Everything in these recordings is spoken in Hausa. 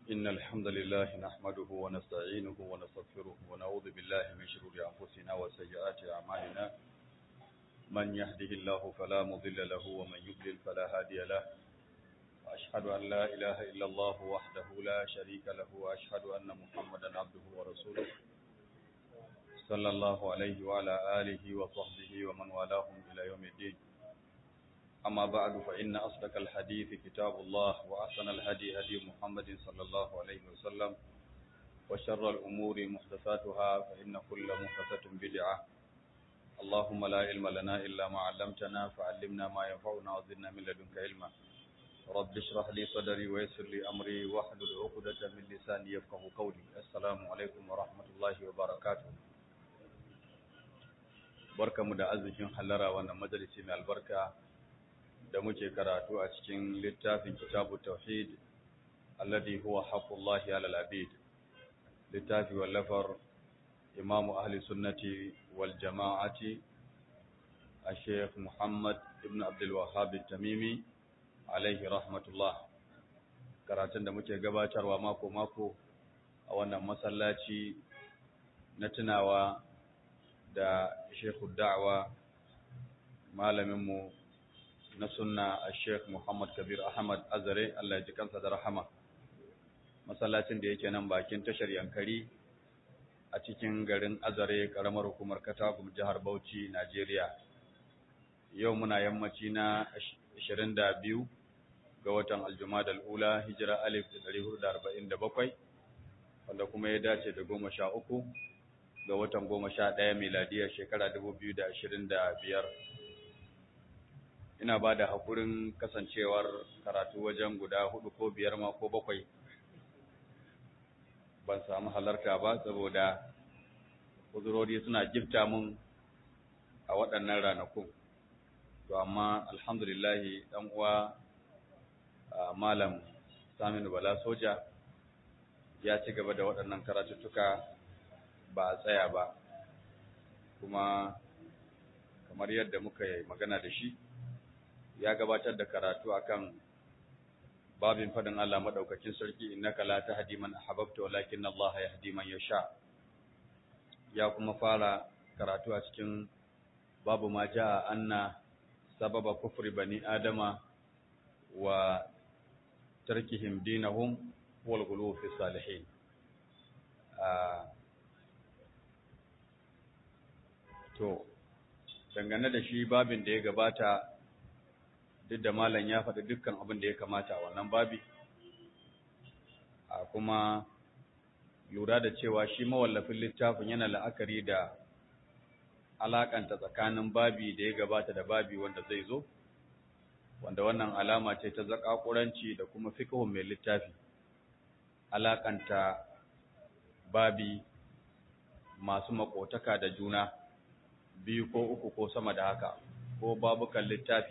إن الحمد لله نحمده ونستعينه ونستغفره ونعوذ بالله من شرور أنفسنا وسيئات أعمالنا من يهده الله فلا مضل له ومن يضلل فلا هادي له وأشهد أن لا إله إلا الله وحده لا شريك له وأشهد أن محمدا عبده ورسوله صلى الله عليه وعلى آله وصحبه ومن والاهم إلى يوم الدين أما بعد فإن أصدق الحديث كتاب الله وأحسن الهدي هدي محمد صلى الله عليه وسلم وشر الأمور محدثاتها فإن كل محدثة بدعة اللهم لا علم لنا إلا ما علمتنا فعلمنا ما ينفعنا وزدنا من لدنك علما رب اشرح لي صدري ويسر لي أمري واحلل عقدة من لساني يفقه قولي السلام عليكم ورحمة الله وبركاته barkamu da arzikin hallara wannan majalisi mai albarka da muke karatu a cikin littafin kitabu tauhid alladhi huwa haqqullahi ala al-abid littafi wallafar imamu ahli sunnati wal jama'ati الشيخ محمد ابن عبد الوهاب التميمي alaihi rahmatullah karatun da muke gabatarwa mako-mako a wannan masallaci na tunawa da shekhu da'awa malaminmu na sunna a sheikh muhammad kabir ahmad azare allah ji kansa da rahama masallacin da yake nan bakin tashar yankari a cikin garin azare karamar hukumar katagum jihar bauchi najeriya yau muna yammaci na 22 ga watan aljumada al'ula hijira alif da 447 wanda kuma ya dace da goma sha uku ga watan goma sha ɗaya miladiyar shekara 2025 ina ba da haƙurin kasancewar karatu wajen guda hudu ko biyar ma ko bakwai ban samu halarta ba saboda uzurori suna gifta mun a waɗannan ranakun to amma alhamdulillahi ɗan uwa malam Saminu Bala Soja ya ci gaba da waɗannan karatuttuka ba a tsaya ba kuma kamar yadda muka yi magana da shi ya gabatar da karatu akan babin fadin Allah madaukakin sarki innaka la tahdi man ahbabta walakin Allah yahdi man yasha ya kuma fara karatu a cikin babu ma jaa anna sababa kufri bani adama wa tarkihim dinahum wal ghulu fi salihin to dangane da shi babin da ya gabata duk da malam ya faɗi dukkan abin da ya kamata a wannan babi a kuma lura da cewa shi mawallafin littafin yana la'akari da alakanta tsakanin babi da ya gabata da babi wanda zai zo wanda wannan alama ce ta zakakuranci da kuma fiqhun mai littafi alakanta babi masu makotaka da juna biyu ko uku ko sama da haka ko babukan littafi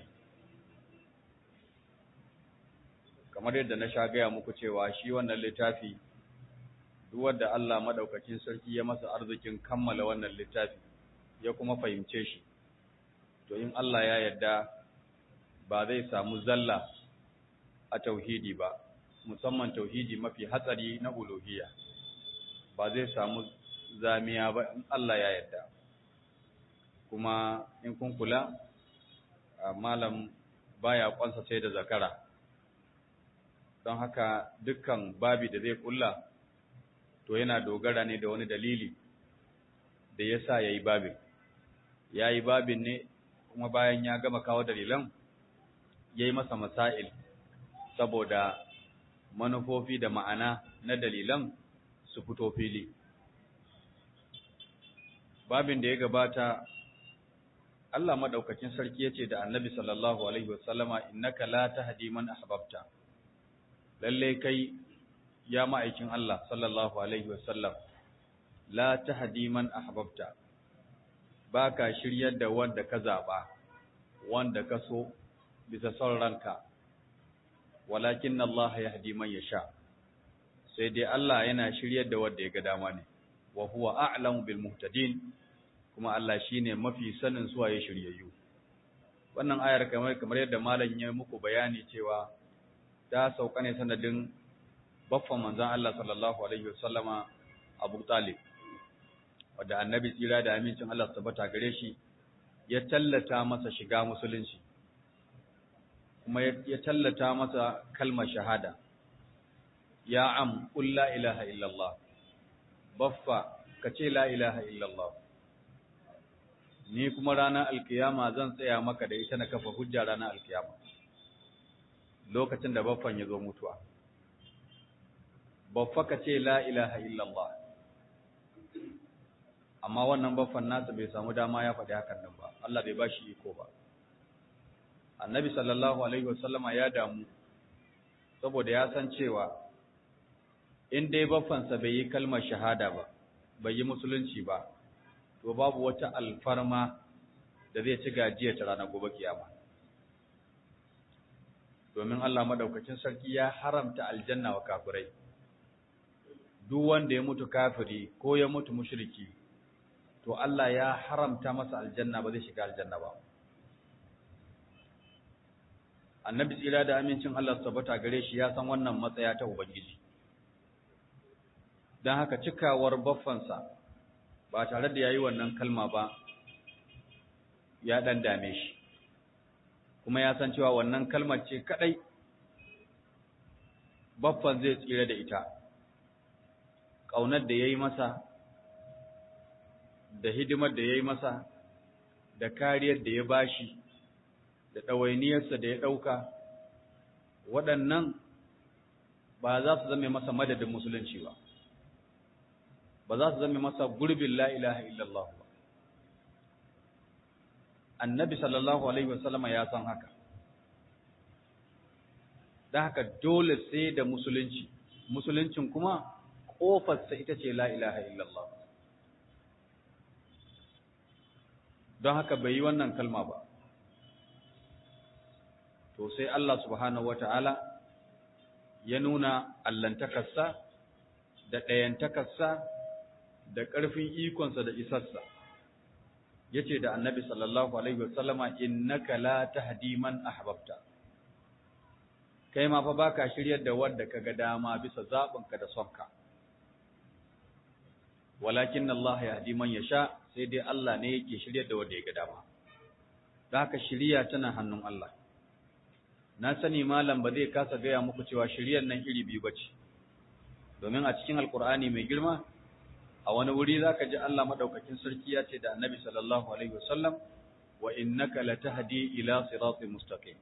kamar yadda na sha gaya muku cewa shi wannan littafi duk wanda Allah madaukakin sarki ya masa arzikin kammala wannan littafi ya kuma fahimce shi to in Allah ya yarda ba zai samu zalla a tauhidi ba musamman tauhidi mafi hatsari na uluhiyya ba zai samu zamiya ba in Allah ya yarda kuma in kun kula malam baya kwansa sai da zakara don haka dukkan babi da zai kulla to yana dogara ne da wani dalili da ya sa ya yi babin ya yi babin ne kuma bayan ya gama kawo dalilan ya yi masa masail saboda manufofi da ma'ana na dalilan su fito fili babin da ya gabata Allah madaukakin sarki yace da Annabi sallallahu alaihi wasallama innaka la tahdi man ahbabta lalle kai ya ma'aikin Allah sallallahu alaihi wasallam la tahdi man ahbabta baka shiryar da wanda ka zaba wanda ka so bisa son ranka walakin Allah yahdi man yasha sai dai Allah yana shiryar da wanda ya ga dama ne wa huwa a'lamu bil muhtadin kuma Allah shine mafi sanin suwa ya shiryayyu wannan ayar kamar kamar yadda malam ya muku bayani cewa ta sauka ne sanadin baffan manzon Allah sallallahu alaihi wasallama Abu Talib wanda annabi tsira da amincin Allah tabbata gare shi ya tallata masa shiga musulunci kuma ya tallata masa kalmar shahada ya am qul la ilaha illallah baffa kace la ilaha illallah ni kuma ranar alkiyama zan tsaya maka da ita na kafa hujja ranar alkiyama lokacin da baffan ya zo mutuwa baffa kace la ilaha illallah amma wannan baffan nasa bai samu dama ya faɗi hakan nan ba Allah bai bashi iko ba annabi sallallahu alaihi wasallama ya damu saboda ya san cewa in dai baffansa bai yi kalmar shahada ba bai yi musulunci ba to babu wata alfarma da zai ci gajiya ta ranar gobe kiyama domin Allah madaukakin sarki ya haramta aljanna wa kafirai duk wanda ya mutu kafiri ko ya mutu mushriki to Allah ya haramta masa aljanna ba zai shiga aljanna ba annabi tsira da amincin Allah tabbata gare shi ya san wannan matsaya ta ubangiji dan haka cikawar baffansa ba tare da yayi wannan kalma ba ya dan dame shi kuma ya san cewa wannan kalmar ce kadai baffan zai tsira da ita kaunar da yayi masa da hidimar da yayi masa da kariyar da ya bashi da ɗawainiyarsa da ya ɗauka waɗannan ba za su zame masa madadin musulunci ba ba za su zame masa gurbin la ilaha illallah ba annabi sallallahu alaihi wasallama ya san haka da haka dole sai da musulunci musuluncin kuma ƙofarsa ita ce la ilaha illallah don haka bai yi wannan kalma ba to sai Allah subhanahu wata'ala ya nuna allantakarsa da ɗayantakarsa da ƙarfin ikonsa da isarsa ya ce da annabi sallallahu alaihi wasallama innaka la tahdi man ahbabta kai ma fa baka shiryar da wanda kaga dama bisa zaɓinka da sonka walakin Allah yahdi man yasha sai dai Allah ne yake shiryar da wanda ya ga dama da haka shiriya tana hannun Allah na sani malam ba zai kasa gaya muku cewa shiryar nan iri biyu bace domin a cikin alkur'ani mai girma a wani wuri zaka ji Allah madaukakin sarki ya ce da annabi sallallahu alaihi wasallam wa innaka latahdi ila siratin mustaqim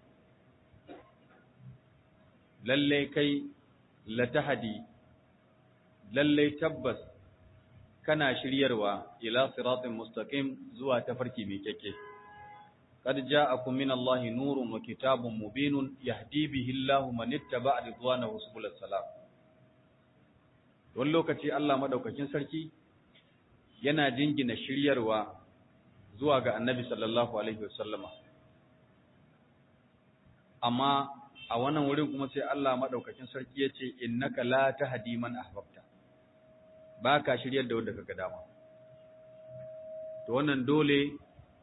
lalle kai latahdi lalle tabbas kana shiryarwa ila siratin mustaqim zuwa tafarki mai kyakke قد جاءكم من الله نور وكتاب مبين يهدي به الله من اتبع رضوانه سبل السلام wani lokaci Allah madaukakin sarki yana jingina shiryarwa zuwa ga Annabi sallallahu alaihi wasallama amma a wannan wurin kuma sai Allah madaukakin sarki yace innaka la tahdi man ahbabta baka shiryar da wanda kaga dama to wannan dole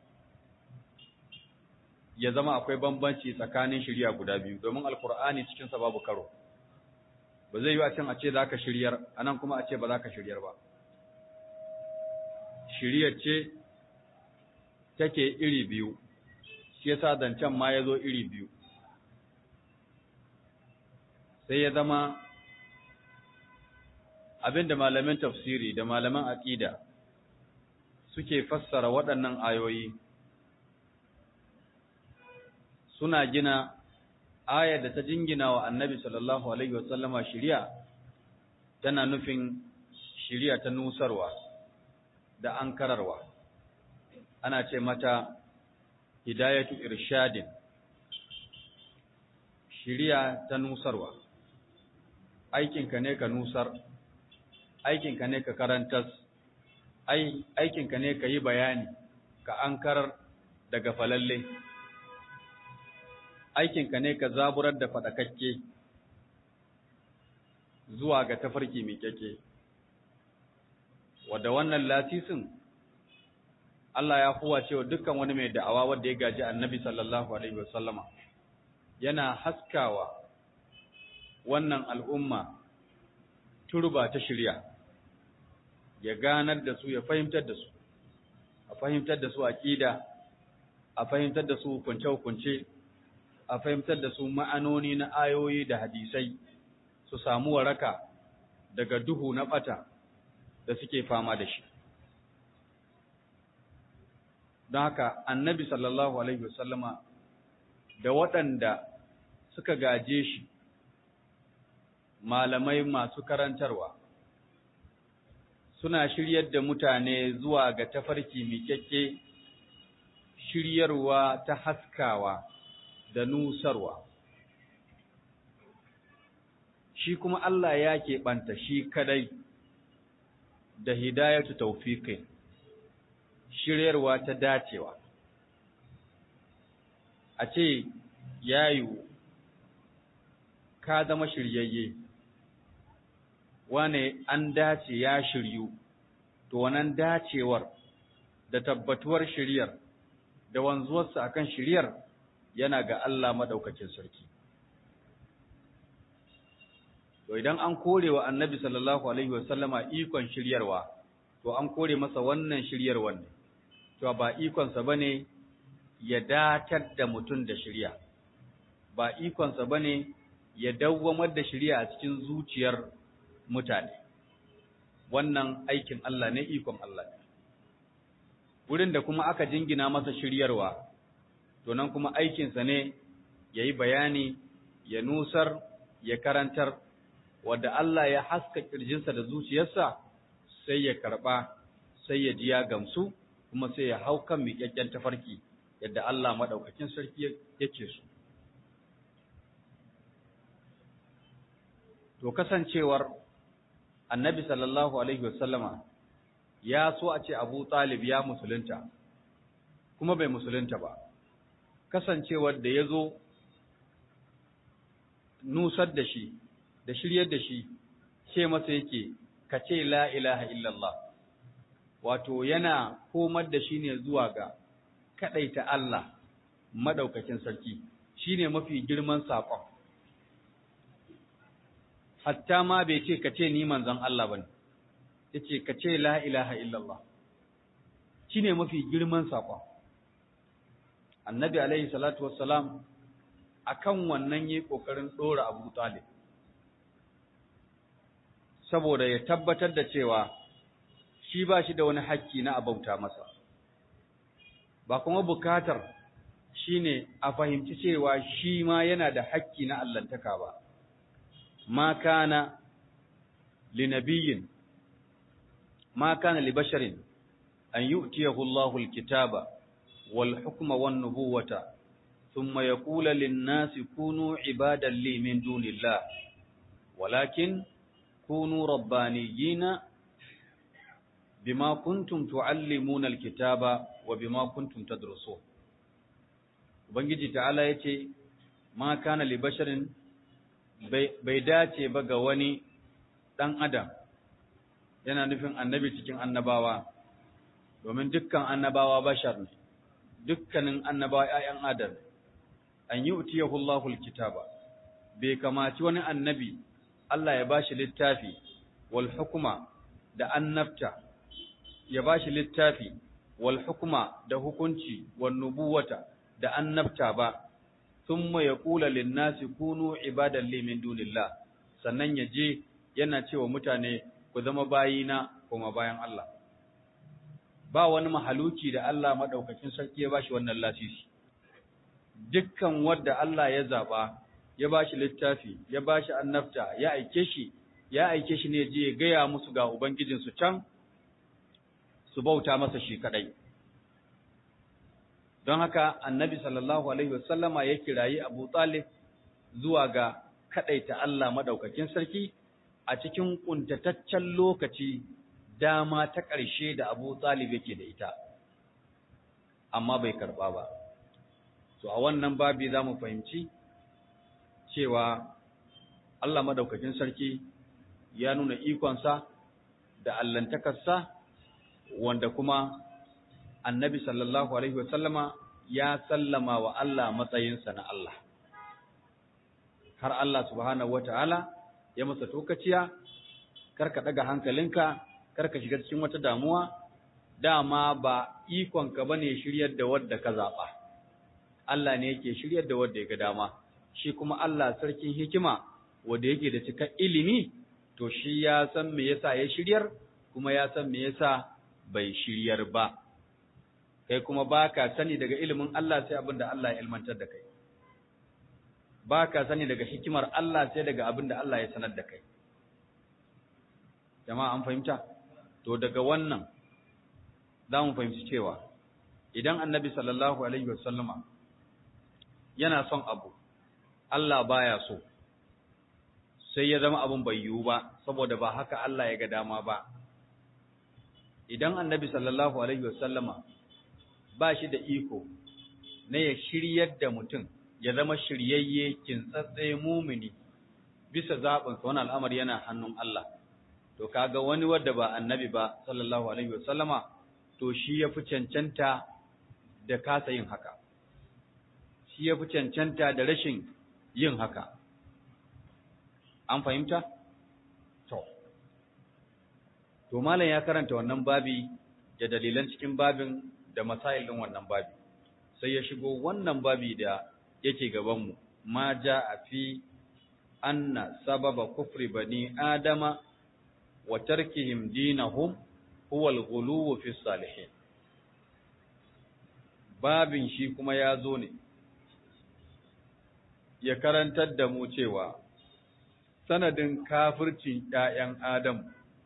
ya zama akwai bambanci tsakanin shirya guda biyu domin alkur'ani cikinsa babu karo ba zai yi a can a ce za ka shiryar a nan kuma a ce ba za ka shiryar ba shiryar ce take iri biyu shi yasa zancen ma ya zo iri biyu sai ya zama abinda malamin tafsiri da malaman aƙida suke fassara waɗannan ayoyi suna gina ayar da ta jingina wa annabi sallallahu alaihi wasallama shiriya tana nufin shiriya ta nusarwa da ankararwa ana ce mata hidayatu irshadin shiriya ta nusarwa aikinka ne ka nusar aikinka ne ka karantas aikinka ne ka yi bayani ka ankarar daga falalle aikinka ne ka zaburar da faɗakakke zuwa ga tafarki mai kyake wadda wannan latisin Allah ya huwa cewa dukkan wani mai da'awa wanda ya gaji annabi sallallahu alaihi wasallama yana haskawa wannan al'umma turba ta shirya ya ganar da su ya fahimtar da su a fahimtar da su aqida a fahimtar da su hukunce-hukunce a fahimtar da su ma'anoni na ayoyi da hadisai su samu waraka daga duhu na bata da suke fama da shi don haka annabi sallallahu alaihi wasallama da waɗanda suka gaje shi malamai masu karantarwa suna shiryar da mutane zuwa ga tafarki miƙaƙƙe shiryarwa ta haskawa da nusarwa shi kuma Allah ya keɓanta shi kadai da hidayatu taufiqin shiryarwa ta dacewa a ce yayu ka zama shiryayye wane an dace ya shiryu to wannan dacewar da tabbatuwar shiryar da wanzuwarsa akan shiryar yana ga Allah madaukakin sarki to idan an kore wa annabi sallallahu alaihi wasallama ikon shiryarwa to an kore masa wannan shiryarwar ne to ba ikonsa bane ya datar da mutum da shirya ba ikonsa bane ya dawwamar da shirya a cikin zuciyar mutane wannan aikin Allah ne ikon Allah ne wurin da kuma aka jingina masa shiryarwa to nan kuma aikinsa ne ya yi bayani ya nusar ya karantar wadda Allah ya haska kirjinsa da zuciyarsa sai ya karɓa sai ya ji ya gamsu kuma sai ya hau kan miƙaƙƙen tafarki yadda Allah maɗaukakin sarki yake so. To kasancewar annabi sallallahu Alaihi wasallama ya so a ce Abu Talib ya musulunta, kuma bai musulunta ba, kasancewar da ya zo nusar da shi, da shiryar da shi, ce masa yake, ka ce la ilaha illallah, wato yana komar da shi ne zuwa ga kaɗaita Allah maɗaukakin sarki, shi ne mafi girman saƙon. Hatta ma bai ce ka ce ni manzon Allah ba ne, ya ce ka ce la ilaha illallah, shi ne mafi girman saƙon. Annabi alaihi salatu wassalam a kan wannan yi ƙoƙarin ɗora Abu Talib, saboda ya tabbatar da cewa shi ba shi da wani hakki na abauta masa. ba kuma bukatar shine a fahimci cewa shi ma yana da hakki na allantaka ba ma kana li nabiyyin ma kana li basharin an yu'tiyahu Allahu al-kitaba wal hukma wan nubuwata thumma yaqulu lin-nasi kunu ibadan li min dunillah walakin kunu rabbaniyina bima kuntum tuallimuna alkitaba wa bima kuntum tadrusun ubangiji ta'ala yace ma kana li basharin bai dace ba ga wani dan adam yana nufin annabi cikin annabawa domin dukkan annabawa bashar ne dukkanin annabawa ayyan adam an yi utiyahu Allahu alkitaba bai kamaci wani annabi Allah ya bashi littafi wal hukuma da annabta ya ba shi littafi wal hukuma da hukunci wal nubuwata da annabta ba thumma yaqulu lin nasi kunu ibadan li min dunillah sannan ya je yana cewa mutane ku zama bayina kuma bayan Allah ba wani mahaluki da Allah madaukakin sarki ya bashi wannan lasisi dukkan wanda Allah ya zaba ya bashi littafi ya bashi annabta ya aike shi ya aike shi ne je ya gaya musu ga ubangijinsu can su bauta masa shi kadai don haka annabi sallallahu alaihi wasallama ya kirayi abu talib zuwa ga kadaita Allah madaukakin sarki a cikin kuntataccen lokaci dama ta ƙarshe da abu talib yake da ita amma bai karba ba to a wannan babi za mu fahimci cewa Allah madaukakin sarki ya nuna ikonsa da allantakarsa wanda kuma annabi sallallahu alaihi wasallama ya sallama wa Allah matsayinsa na Allah har Allah subhanahu wata'ala ya masa tokaciya kar ka daga hankalinka kar ka shiga cikin wata damuwa dama ba ikonka bane shiryar da wadda ka zaba Allah ne yake shiryar da wadda ya ga dama shi kuma Allah sarkin hikima wanda yake da cika ilimi to shi ya san me yasa ya shiryar kuma ya san me yasa bai shiryar ba kai kuma baka sani daga ilimin Allah sai abin da Allah ya ilmantar da kai baka sani daga hikimar Allah sai daga abin da Allah ya sanar da kai jama'a an fahimta to daga wannan za mu fahimci cewa idan annabi sallallahu alaihi wasallama yana son abu Allah baya so sai ya zama abin bai yiwu ba saboda ba haka Allah ya ga dama ba idan annabi sallallahu alaihi wasallama ba shi da iko na ya shiryar da mutum ya zama shiryayye kintsatse mumini bisa zaɓinsa wani al'amari yana hannun Allah to kaga wani wadda ba annabi ba sallallahu alaihi wasallama to shi ya fi cancanta da kasa yin haka shi ya fi cancanta da rashin yin haka an fahimta to to malam ya karanta wannan babi da dalilan cikin babin da masailin wannan babi sai ya shigo wannan babi da yake gabanmu ma ja a fi anna sababa kufri bani adama wa tarkihim dinahum huwa al-ghuluw fi salihin babin shi kuma ya zo ne ya karantar da mu cewa sanadin kafircin ƴaƴan Adam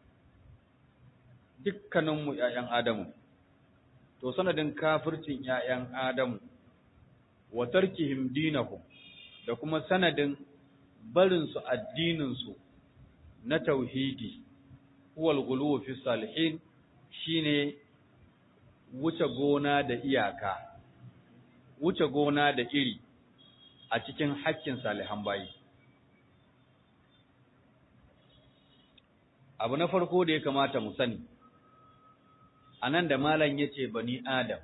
dukkaninmu ƴaƴan Adamu to sanadin kafircin ƴaƴan Adamu wa tarkihim dinahum da kuma sanadin barin su addinin su na tauhidi huwal ghuluw fi salihin shine wuce gona da iyaka wuce gona da iri a cikin hakkin salihan bayi abu na farko da ya kamata mu sani anan da malam yace bani adam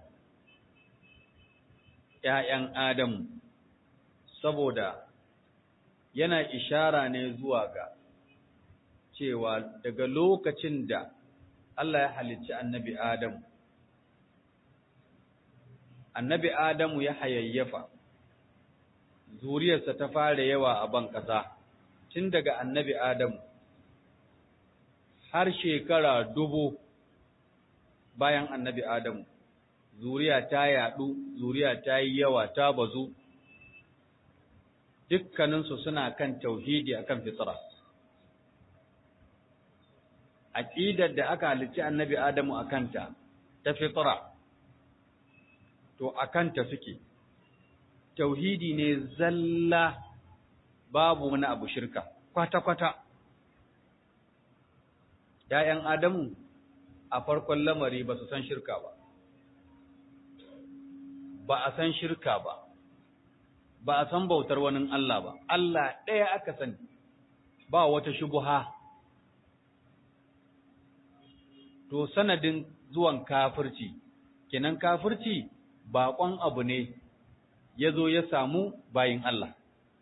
ƴaƴan Adamu saboda yana ishara ne zuwa ga cewa daga lokacin da Allah ya halicci annabi Adamu annabi Adamu ya hayayyafa zuriyarsa ta fara yawa a ban ƙasa tun daga annabi Adamu har shekara dubu bayan annabi Adamu zuriya ta yaɗu, zuriya ta yi yawa ta bazu, dukkaninsu suna kan tauhidi akan fitra. Aƙidar da aka halicci annabi Adamu a kanta, ta fitra, to a kanta suke, tauhidi ne zalla babu wani abu shirka, kwata-kwata. ‘Ya'yan Adamu a farkon lamari ba su san shirka ba. ba a san shirka ba, ba a san bautar wani Allah ba, Allah ɗaya aka sani, ba wata shubuha. To, sanadin zuwan kafirci, kenan kafirci baƙon abu ne ya zo ya samu bayin Allah.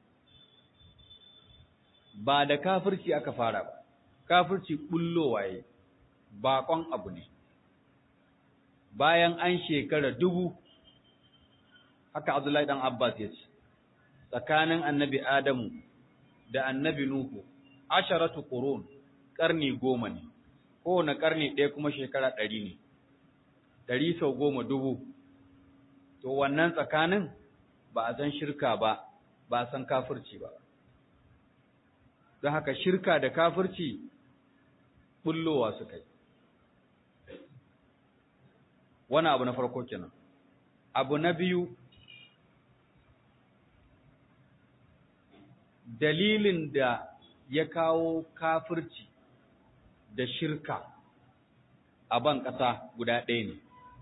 Ba da kafirci aka fara ba, kafirci ɓullowa ya baƙon abu ne. Bayan an shekara dubu haka Abdullahi dan Abbas ya ce tsakanin annabi Adamu da annabi Nuhu asharatu qurun karni goma ne kowane karni ɗaya kuma shekara ɗari ne ɗari sau goma dubu to wannan tsakanin ba a san shirka ba ba a san kafirci ba don haka shirka da kafirci bullowa suka yi wani abu na farko kenan abu na biyu dalilin da ya kawo kafirci da shirka a ban ƙasa guda ɗaya ne.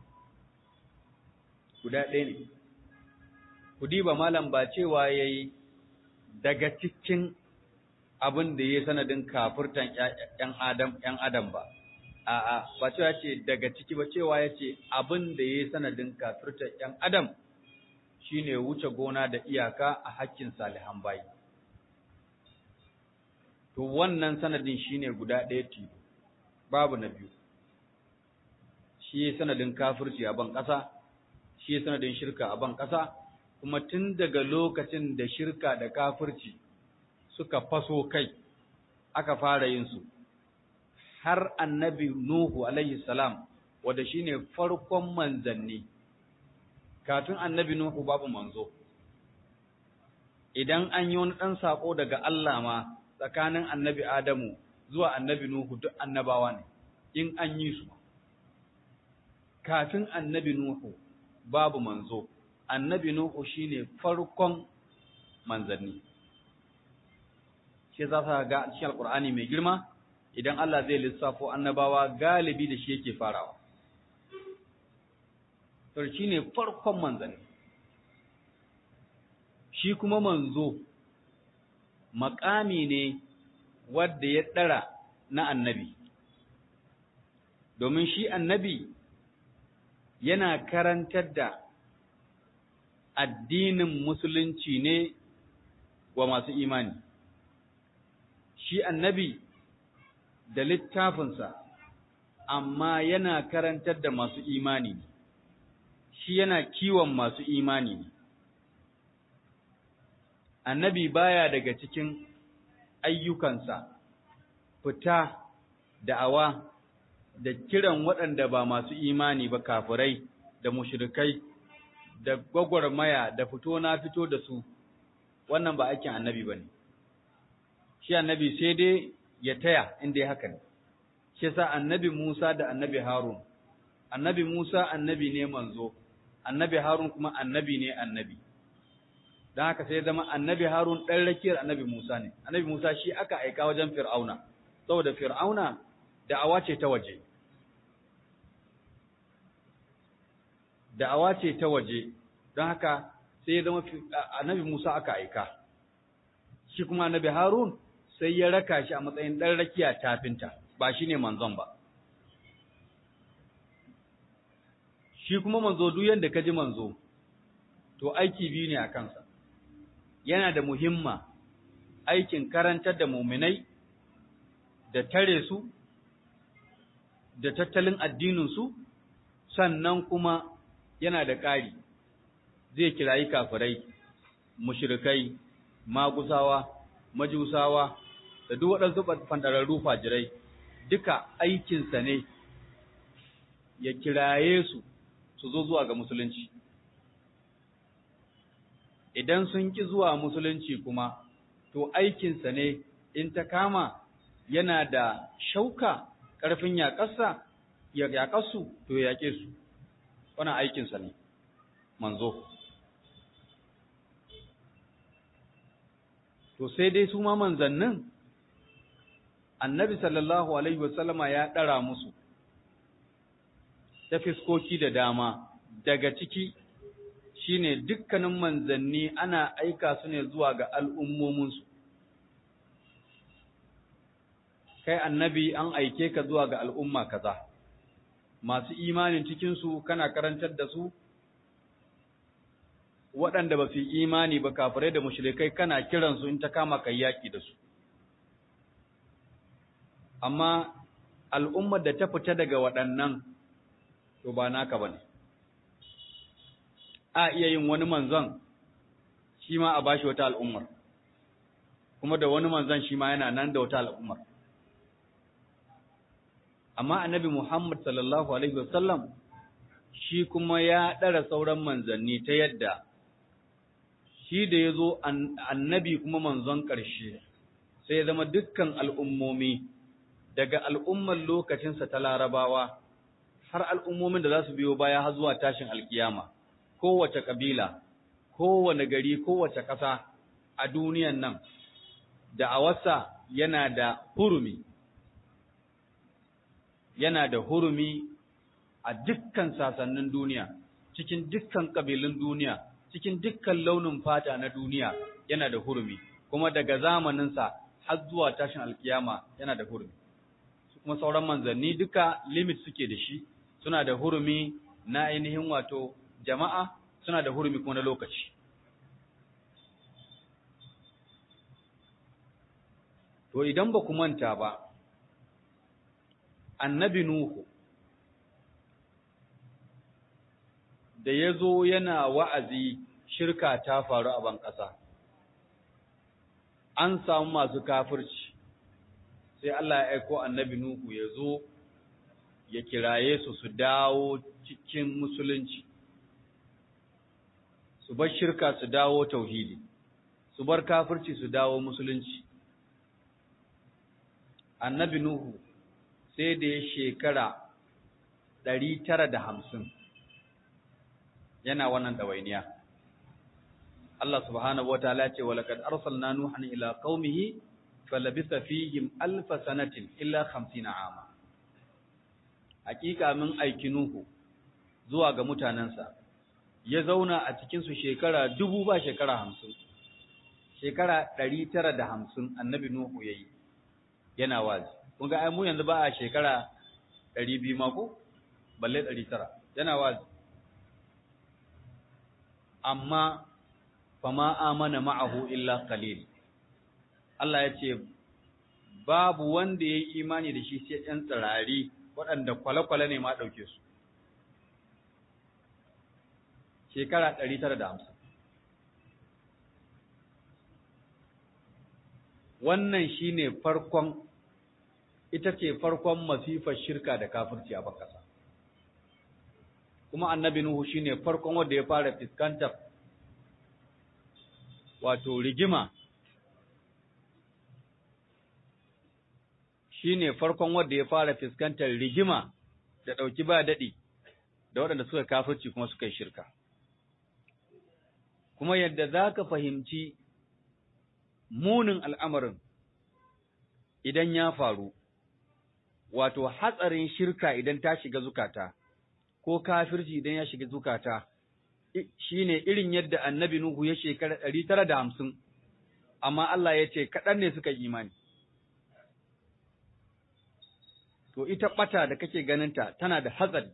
Guda ɗaya ne. Kudiba malam ba cewa ya yi daga cikin abin da ya sanadin kafirtan ‘yan Adam, ‘yan Adam ba, a'a, ba cewa ce daga ciki ba cewa ya ce abin da ya sanadin kafirtan ‘yan Adam shi ne wuce gona da iyaka a hakkin salihan bayi. to wannan sanadin shine guda ɗaya tilo babu na biyu shi sanadin kafirci a ban ƙasa shi sanadin shirka a ban ƙasa kuma tun daga lokacin da shirka da kafirci suka faso kai aka fara yin su har annabi Nuhu alaihi salam wanda shine farkon manzanni kafin annabi Nuhu babu manzo idan an yi wani ɗan saƙo daga Allah ma tsakanin annabi Adamu zuwa annabi Nuhu duk annabawa ne in an yi su kafin annabi Nuhu babu manzo annabi Nuhu shine farkon manzanni shi za ka ga cikin alkur'ani mai girma idan Allah zai lissafo annabawa galibi da shi yake farawa to shine farkon manzanni shi kuma manzo makami ne wadda ya ɗara na annabi domin shi annabi yana karantar da addinin musulunci ne wa masu imani shi annabi da littafinsa amma yana karantar da masu imani ne shi yana kiwon masu imani ne annabi baya daga cikin ayyukansa fita da'awa da kiran waɗanda ba masu imani ba kafirai da mushrikai da gwagwarmaya da fito na fito da su wannan ba aikin annabi ba ne shi annabi sai dai ya taya inda ya haka ne shi sa annabi Musa da annabi Harun annabi Musa annabi ne manzo annabi Harun kuma annabi ne annabi don haka sai zama annabi Harun ɗan rakiyar annabi Musa ne annabi Musa shi aka aika wajen Fir'auna saboda Fir'auna da'awa ce ta waje da'awa ce ta waje don haka sai ya zama annabi Musa aka aika shi kuma annabi Harun sai ya raka shi a matsayin ɗan rakiya tafinta ba shi ne manzon ba shi kuma manzo duk yadda ka ji manzo to aiki biyu ne a kansa yana da muhimma aikin karantar da muminai da tare su da tattalin addininsu sannan kuma yana da ƙari zai kirayi kafirai mushrikai magusawa majusawa da duk waɗansu fandararru fajirai duka aikinsa ne ya kiraye su su zo zuwa ga musulunci idan sun ki zuwa musulunci kuma to aikinsa ne in ta kama yana da shauka ƙarfin yaƙarsa ya yaƙarsu to ya yaƙe su wannan aikinsa ne manzo to sai dai su ma manzannin annabi sallallahu alaihi wasallama ya ɗara musu ta fiskoki da dama daga ciki shine dukkanin manzanni ana aika su ne zuwa ga al'ummominsu kai annabi an aike ka zuwa ga al'umma kaza masu imanin cikinsu kana karantar da su waɗanda ba su yi imani ba kafirai da mushrikai kana kiransu in ta kama kai yaƙi da su amma al'ummar da ta fita daga waɗannan to ba naka ba ne a iya yin wani manzon shi ma a bashi wata al'ummar kuma da wani manzon shi ma yana nan da wata al'ummar amma annabi Muhammad sallallahu alaihi wasallam shi kuma ya ɗara sauran manzanni ta yadda shi da ya zo annabi kuma manzon ƙarshe sai ya zama dukkan al'ummomi daga al'ummar lokacinsa ta larabawa har al'ummomin da za su biyo baya har zuwa tashin alkiyama kowace ƙabila kowane gari kowace ƙasa a duniyan nan da a wasa yana da hurumi yana da hurumi a dukkan sasannin duniya cikin dukkan ƙabilun duniya cikin dukkan launin fata na duniya yana da hurumi kuma daga zamaninsa har zuwa tashin alkiyama yana da hurumi kuma sauran manzanni duka limit suke da shi suna da hurumi na ainihin wato jama'a suna da hurumi kuma na lokaci to to idan ba ku manta ba annabi nuhu da ya zo yana wa'azi shirka ta faru a ban ƙasa an samu masu kafirci sai Allah ya aiko annabi nuhu ya zo ya kiraye su su dawo cikin musulunci su bar shirka su dawo tauhidi su bar kafirci su dawo musulunci annabi nuhu sai da ya shekara ɗari tara da hamsin yana wannan ɗawainiya Allah subhanahu wa ta'ala ce walaqad arsalna nuhan ila qaumihi falabisa fihim alf sanatin illa 50 ama hakika min aiki nuhu zuwa ga mutanansa ya zauna a cikin su shekara dubu ba shekara hamsin shekara ɗari tara da hamsin annabi nuhu yayi yana wazi kun ga ai mu yanzu ba a shekara ɗari biyu mako balle ɗari tara yana wazi amma fama amana ma'ahu illa qalil Allah ya ce babu wanda ya yi imani da shi sai ‘yan tsirari waɗanda kwale-kwale ne ma ɗauke su shekara ɗari tara da hamsin wannan shi ne farkon ita ce farkon masifar shirka da kafirci a bakasa kuma annabi Nuhu shi ne farkon wanda ya fara fuskantar wato rigima shi ne farkon wanda ya fara fuskantar rigima da ɗauki ba daɗi da waɗanda suka kafirci kuma suka yi shirka kuma yadda za ka fahimci munin al'amarin idan ya faru, wato hatsarin shirka idan ta shiga zukata, ko kafirci idan ya shiga zukata, shi ne irin yadda annabi Nuhu ya shekara ɗari tara da hamsin, amma Allah ya ce kaɗan ne suka imani. To, ita ɓata da kake ganinta tana da hatsari,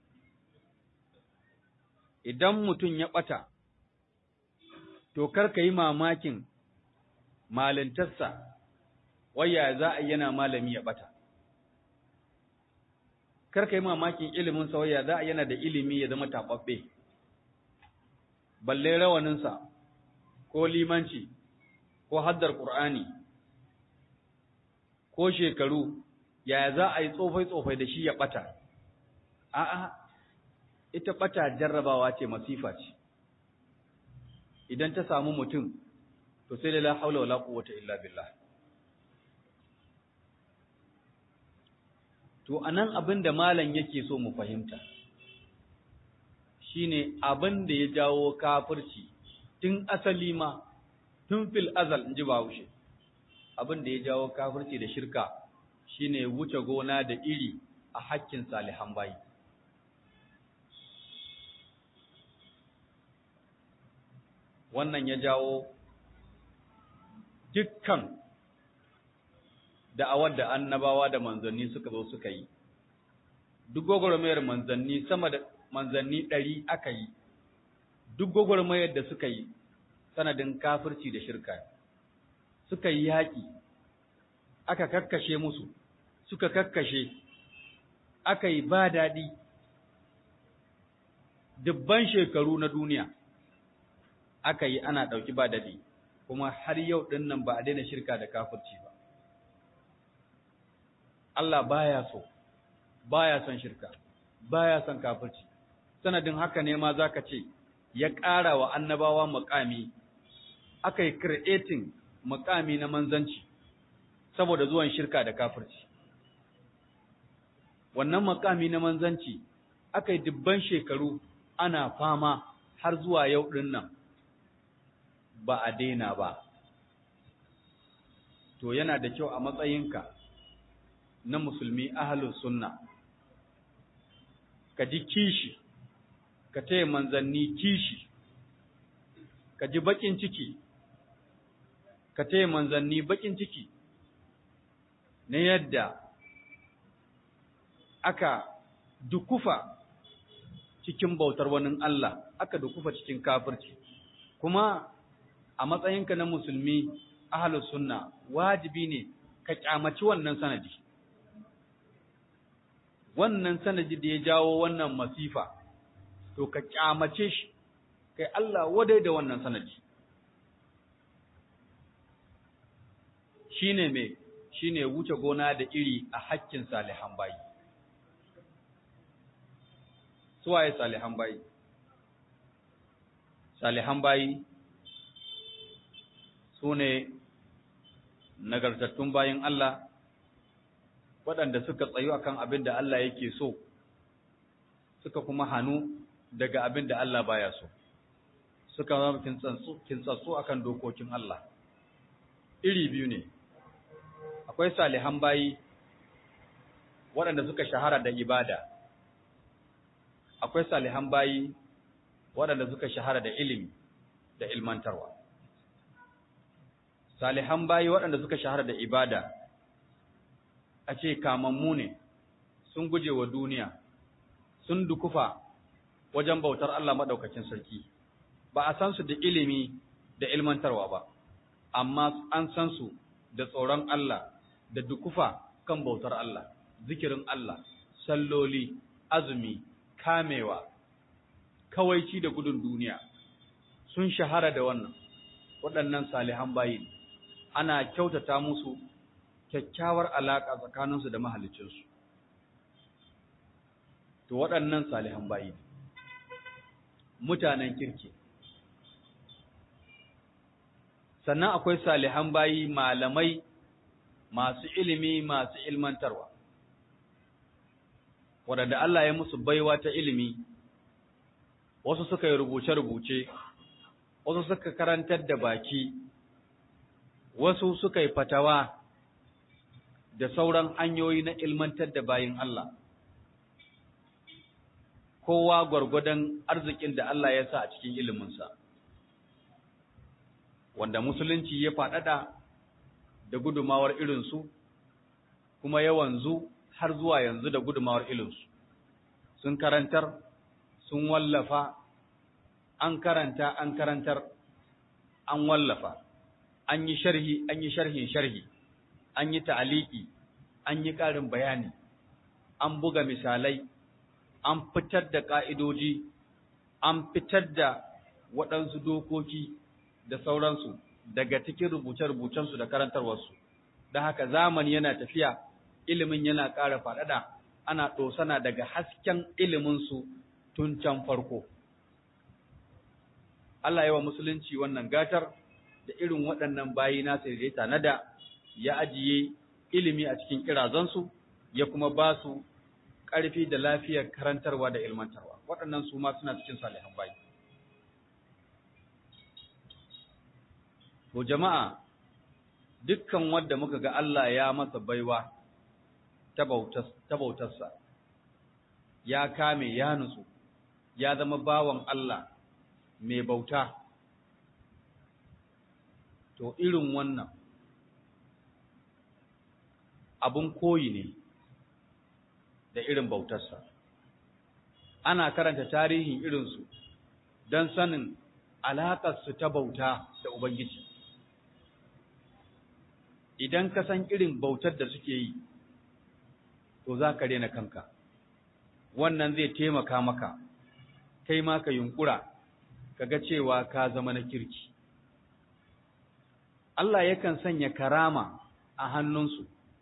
idan mutum ya ɓata, to kar ka yi mamakin malintarsa waya za a yana malami ya bata karka yi mamakin ilimin sa waya za a yana da ilimi ya zama tababbe balle rawaninsa ko limanci ko haddar qur'ani ko shekaru yaya za a yi tsofai tsofai da shi ya bata a'a ita bata jarrabawa ce masifa ce idan ta samu mutum to sai da la haula wala quwwata illa billah to anan abin da malam yake so mu fahimta shine abin da ya jawo kafirci tun asali ma tun fil azal inji Bahaushe abin da ya jawo kafirci da shirka shine wuce gona da iri a hakkin salihan bayi wannan ya jawo dukkan da'awar da annabawa da manzanni suka zo suka yi duk gwagwarmayar manzanni sama da manzanni ɗari aka yi duk gwagwarmayar da suka yi sanadin kafirci da shirka suka yi yaƙi aka kakkashe musu suka kakkashe aka yi ba daɗi dubban shekaru na duniya aka yi ana ɗauki ba daɗi kuma har yau ɗin nan ba a daina shirka da kafirci ba Allah baya so baya son shirka baya son kafirci sanadin haka ne ma zaka ce ya ƙara wa annabawa muƙami aka yi creating muƙami na manzanci saboda zuwan shirka da kafirci wannan muƙami na manzanci aka yi dubban shekaru ana fama har zuwa yau ɗin nan ba a daina ba to yana da kyau a matsayinka na musulmi ahalus sunna ka ji kishi ka taya manzanni kishi ka ji bakin ciki ka taya manzanni bakin ciki na yadda aka dukufa cikin bautar wani Allah aka dukufa cikin kafirci kuma a matsayinka na musulmi ahalus sunna wajibi ne ka kyamaci wannan sanadi wannan sanadi da ya jawo wannan masifa to ka kyamace shi kai Allah wadai da wannan sanadi shine me shine wuce gona da iri a hakkin salihan bayi suwaye salihan bayi salihan bayi su ne nagartattun bayin Allah waɗanda suka tsayu akan abin da Allah yake so suka kuma hannu daga abin da Allah baya so suka zama kintsatsu akan dokokin Allah iri biyu ne akwai salihan bayi waɗanda suka shahara da ibada akwai salihan bayi waɗanda suka shahara da ilimi da ilmantarwa salihan bayi waɗanda suka shahara da ibada a ce kamammu ne sun guje wa duniya sun dukufa wajen bautar Allah maɗaukacin sarki ba a san su da ilimi da ilmantarwa ba amma an san su da tsoron Allah da dukufa kan bautar Allah zikirin Allah salloli azumi kamewa kawaici da gudun duniya sun shahara da wannan waɗannan salihan bayi ana kyautata musu kyakkyawar alaƙa tsakaninsu da mahalicinsu to waɗannan salihan bayi mutanen kirki sannan akwai salihan bayi malamai masu ilimi masu ilmantarwa waɗanda Allah ya musu baiwa ta ilimi wasu suka yi rubuce-rubuce wasu suka karantar da baki wasu suka yi fatawa da sauran hanyoyi na ilmantar da bayin Allah kowa gwargwadon arzikin da Allah ya sa a cikin iliminsa wanda musulunci ya faɗaɗa da gudumawar irinsu kuma ya wanzu har zuwa yanzu da gudumawar ilinsu sun karantar sun wallafa an karanta an karantar an wallafa an yi sharhi an yi sharhin sharhi an yi ta'aliki an yi ƙarin bayani an buga misalai an fitar da ƙa'idoji an fitar da waɗansu dokoki da sauransu daga cikin rubuce-rubucensu da karantarwarsu da haka zamani yana tafiya ilimin yana ƙara faɗaɗa ana ɗosana daga hasken iliminsu tun can farko. Allah yawa musulunci wannan gatar da irin waɗannan bayi nasa da ya tanada ya ajiye ilimi a cikin kirazansu ya kuma ba su ƙarfi da lafiyar karantarwa da ilmantarwa waɗannan su ma suna cikin salihan bayi. To jama'a dukkan wanda muka ga Allah ya masa baiwa ta bautarsa, ya kame ya nutsu, ya zama bawan Allah mai bauta, to irin wannan abun koyi ne da irin bautarsa. Ana karanta tarihin irinsu don sanin alaƙarsu ta bauta da Ubangiji. Idan ka san irin bautar da suke yi, to za ka rena kanka wannan zai taimaka maka kai ma ka yunkura kaga cewa ka zama na kirki Allah yakan sanya karama a hannunsu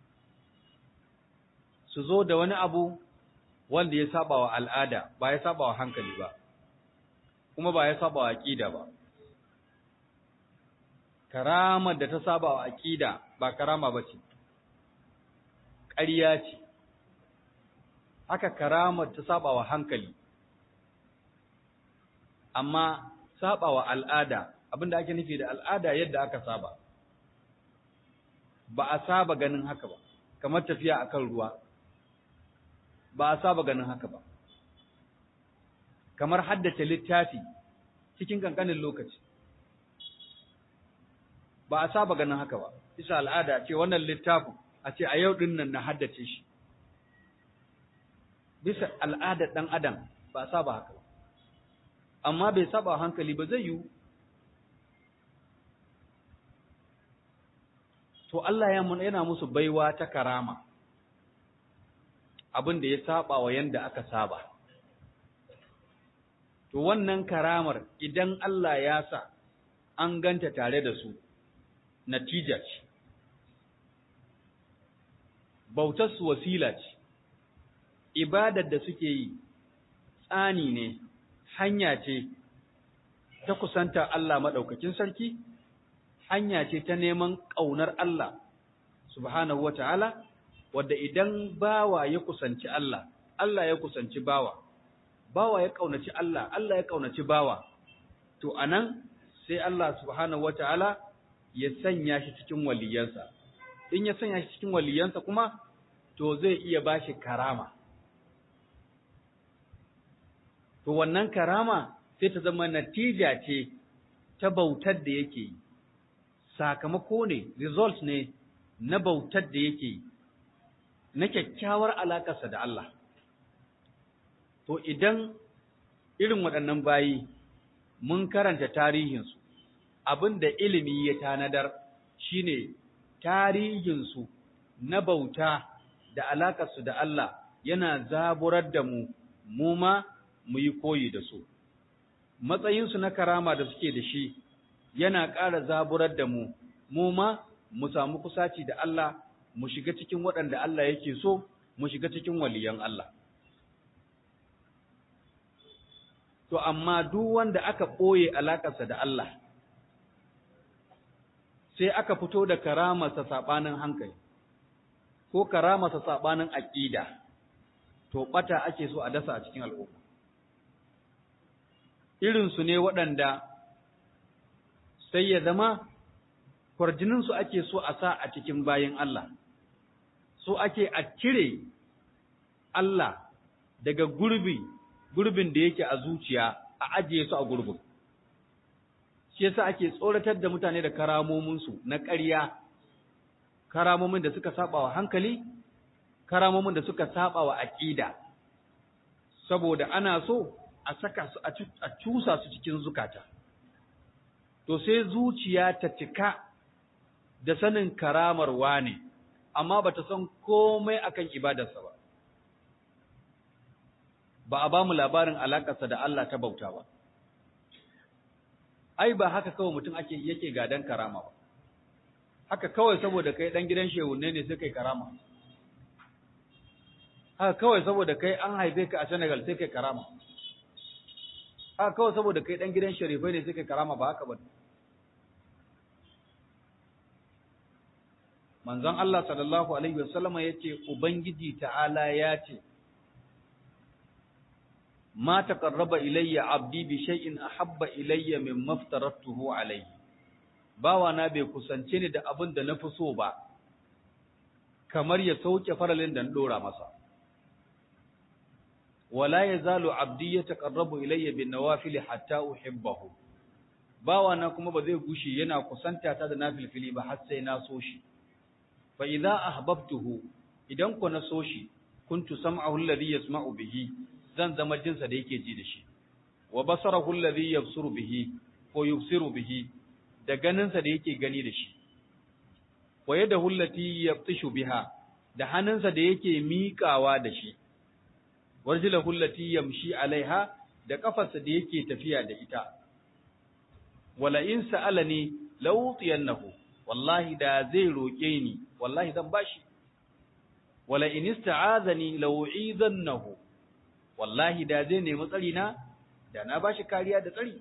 su zo da wani abu wanda ya saba wa al'ada ba ya saba wa hankali ba kuma ba ya saba wa aqida ba karamar da ta saba wa aqida ba karama bace ƙarya ce haka karamar ta saba wa hankali amma saba wa al'ada abinda ake nufi da al'ada yadda aka saba ba a saba ganin haka ba kamar tafiya akan ruwa ba a saba ganin haka ba kamar haddace littafi cikin kankanin lokaci ba a saba ganin haka ba bisa al'ada ce wannan littafin a ce a yau din nan na haddace shi bisa al'adar ɗan adam ba a saba haka ba amma bai saba hankali ba zai yiwu to Allah yana musu baiwa ta karama abin da ya saba wa yanda aka saba to wannan karamar idan Allah ya sa an ganta tare da su natija ce bautar su wasila ce ibadar da suke yi tsani ne hanya ce ta kusanta Allah maɗaukakin sarki hanya ce ta neman ƙaunar Allah subhanahu wa ta'ala, wadda idan bawa ya kusanci Allah, Allah ya kusanci bawa, bawa ya ƙaunaci Allah, Allah ya ƙaunaci bawa, to a nan sai Allah subhanahu wa ta'ala ya sanya shi cikin waliyansa, in ya sanya shi cikin waliyansa kuma, to zai iya ba shi karama. To wannan karama sai ta zama natija ce ta bautar da yake yi. sakamako ne, result ne na bautar da yake na kyakkyawar alakarsa da Allah. To idan irin waɗannan bayi mun karanta tarihinsu, abin da ilimi ya tanadar shine tarihinsu na bauta da alakarsu da Allah yana zaburar da mu, mu ma mu yi koyi da su. Matsayinsu na karama da suke da shi yana ƙara zaburar da mu, mu ma mu samu kusaci da Allah, mu shiga cikin waɗanda Allah yake so, mu shiga cikin waliyan Allah. To, amma duk wanda aka ɓoye alaƙarsa da Allah, sai aka fito da karamarsa saɓanin hankali, ko karamarsa saɓanin aƙida, to ɓata ake so a dasa a cikin al'umma. Irinsu ne waɗanda sai ya zama kwarjininsu ake so a sa a cikin bayan Allah, so ake a cire Allah daga gurbi, gurbin da yake a zuciya a ajiye su a gurbin. Shi yasa ake tsoratar da mutane da karamominsu na ƙarya, karamomin da suka saba wa hankali, karamomin da suka saba wa aƙida, saboda ana so a saka su a cusa su cikin zukata. to sai zuciya ta cika da sanin karamar wane amma bata san komai akan ibadarsa ba ba a ba mu labarin alakarsa da Allah ta bauta ba ai ba haka kawai mutum ake yake gadan karama ba haka kawai saboda kai dan gidan shehunne ne sai kai karama haka kawai saboda kai an haife ka a Senegal sai kai karama haka kawai saboda kai dan gidan sharifai ne sai kai karama ba haka ba manzon Allah sallallahu alaihi wasallama yace ubangiji ta'ala ya ce ma taqarraba ilayya abdi bi shay'in ahabba ilayya mimma aftaratuhu alayhi bawa na bai kusance ni da abin da na fi so ba kamar ya sauke faralin da na dora masa wala yazalu abdi yataqarrabu ilayya bin nawafil hatta uhibbahu bawa na kuma ba zai gushi yana kusanta ta da nafilfili ba har sai na so shi fa idza ahbabtuhu idan ku na so shi kuntu sam'ahu alladhi yasma'u bihi zan zama jinsa da yake ji da shi wa basarahu alladhi yabsuru bihi ko yubsiru bihi da ganinsa da yake gani da shi wa yadahu allati yabtishu biha da hannunsa da yake miƙawa da shi warjilahu allati yamshi alaiha da kafarsa da yake tafiya da ita wala in sa'alani lawtiyannahu wallahi da zai roke ni wallahi zan bashi wala in ista'azani law'izannahu wallahi da zai nemi tsari na da na bashi kariya da tsari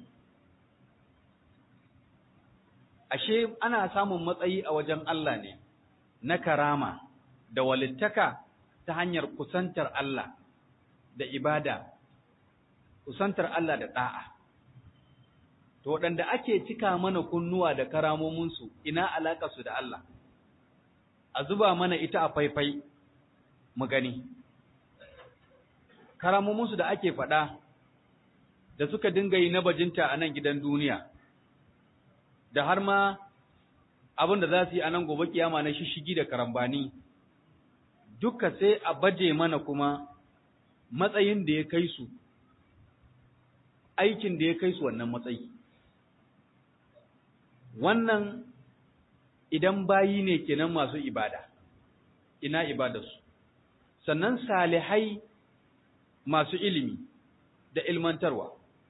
ashe ana samun matsayi a wajen Allah ne na karama da walittaka ta hanyar kusantar Allah da ibada kusantar Allah da da'a to waɗanda ake cika mana kunnuwa da karamominsu ina alaƙarsu da Allah a zuba mana ita a faifai mu gani karamominsu da ake faɗa da suka dinga yi na bajinta a nan gidan duniya da har ma abin da za su yi a nan gobe kiyama na shishigi da karambani duka sai a baje mana kuma matsayin da ya kai su aikin da ya kai su wannan matsayi wannan idan bayi ne kenan masu ibada ina ibadarsu sannan salihai masu ilimi da ilmantarwa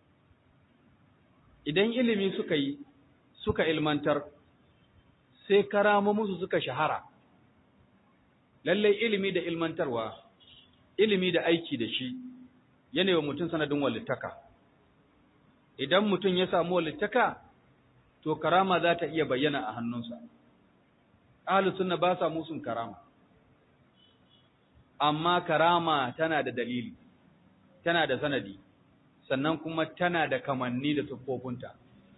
idan ilimi suka yi suka ilmantar sai karama musu suka shahara lallai ilimi da ilmantarwa ilimi da aiki da shi yana wa mutum sanadin walittaka idan mutum ya samu walittaka to karama za ta iya bayyana a hannunsa ahlus sunna ba sa musun karama amma karama tana da dalili tana da sanadi sannan kuma tana da kamanni da siffofinta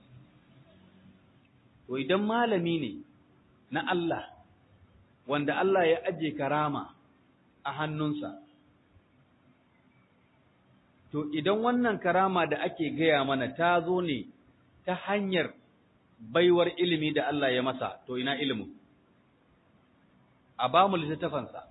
to idan malami ne na Allah wanda Allah ya aje karama a hannunsa to idan wannan karama da ake gaya mana ta zo ne ta hanyar baiwar ilimi da Allah ya masa to ina ilimin a ba mu littattafansa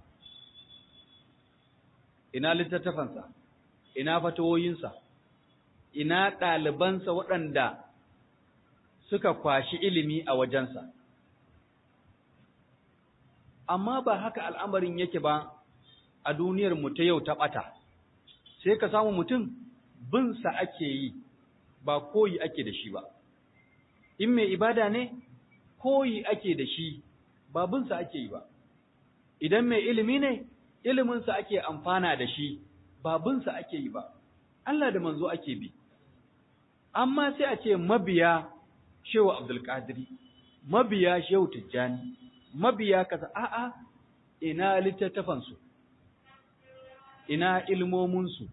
ina littattafansa ina fatawoyinsa ina ɗalibansa waɗanda suka kwashi ilimi a wajensa amma ba haka al'amarin yake ba a duniyar mu ta yau ta ɓata sai ka samu mutum binsa ake yi ba koyi ake da shi ba in mai ibada ne koyi ake da shi ba binsa ake yi ba idan mai ilimi ne iliminsa ake amfana da shi ba binsa ake yi ba Allah da manzo ake bi amma sai a ce mabiya shehu abdulkadiri mabiya shehu tijjani mabiya kaza a'a ina littattafansu ina ilmominsu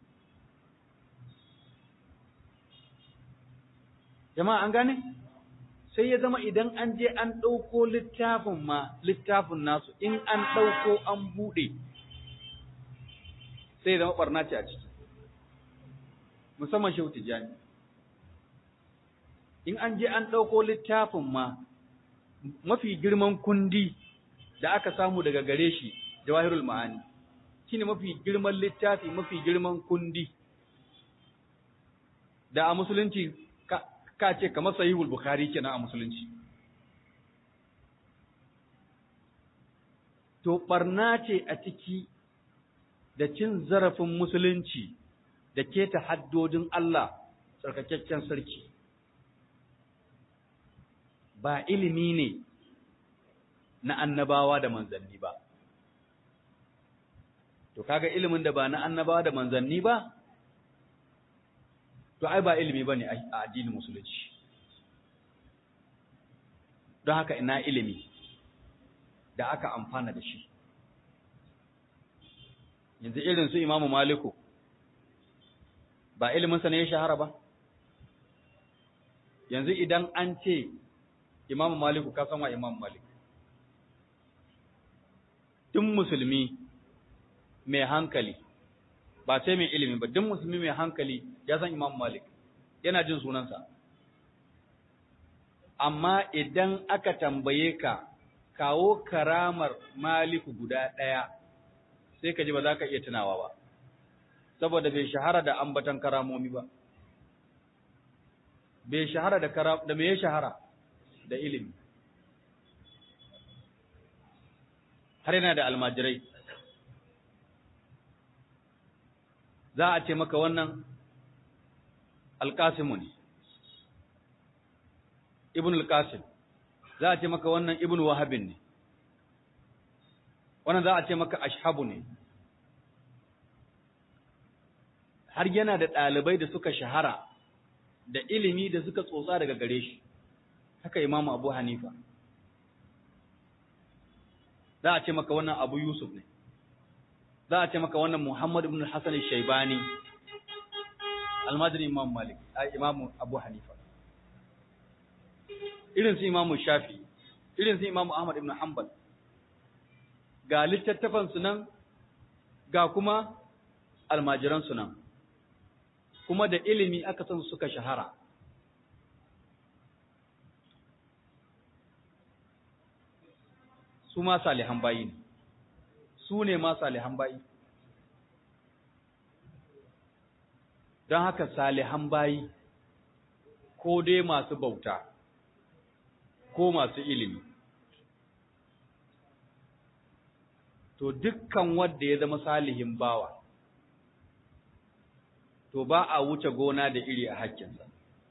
jama'a an gane sai ya zama idan an je an ɗauko littafin ma littafin nasu in an ɗauko an buɗe sai zama ɓarna ce a ciki musamman shehu tijjani in an je an ɗauko littafin ma mafi girman kundi da aka samu daga gare shi jawahirul ma'ani shine mafi girman littafi mafi girman kundi da a musulunci ka ce kamar sahihul bukhari kenan a musulunci to barna ce a ciki da cin zarafin musulunci da keta haddodin Allah tsarkakakken sarki ba ilimi ne na annabawa da manzanni ba to kaga ilimin da ba na annabawa da manzanni ba to ai ba ilimi bane a addinin musulunci don haka ina ilimi da aka amfana da shi yanzu irin su imamu maliku ba iliminsa ne ya shahara ba yanzu idan an ce imamu maliku ka san wa imamu malik duk musulmi mai hankali ba sai mai ilimi ba duk musulmi mai hankali ya san imamu malik yana jin sunansa amma idan aka tambaye ka kawo karamar maliku guda ɗaya sai ka ji ba za ka iya tunawa ba saboda bai shahara da ambatan karamomi ba bai shahara da karam da me ya shahara da ilimi har yana da almajirai za a ce maka wannan alƙasimu ne ibn al-qasim za a ce maka wannan ibn wahabin ne wannan za a ce maka ashabu ne har yana da ɗalibai da suka shahara da ilimi da suka tsotsa daga gare shi haka imamu abu hanifa za a ce maka wannan abu yusuf ne za a ce maka wannan muhammad ibn hassan shaibani almajirin imam malik imam abu hanifa irin su imamu shafi irin su imamu ahmad ibn hanbal ga littattafan su nan ga kuma almajiran su nan kuma da ilimi aka san suka shahara su ma salihan bayi ne su ne ma salihan bayi don haka salihan bayi ko dai masu bauta ko masu ilimi to dukkan wanda ya zama salihin bawa to ba a wuce gona da iri a hakkinsa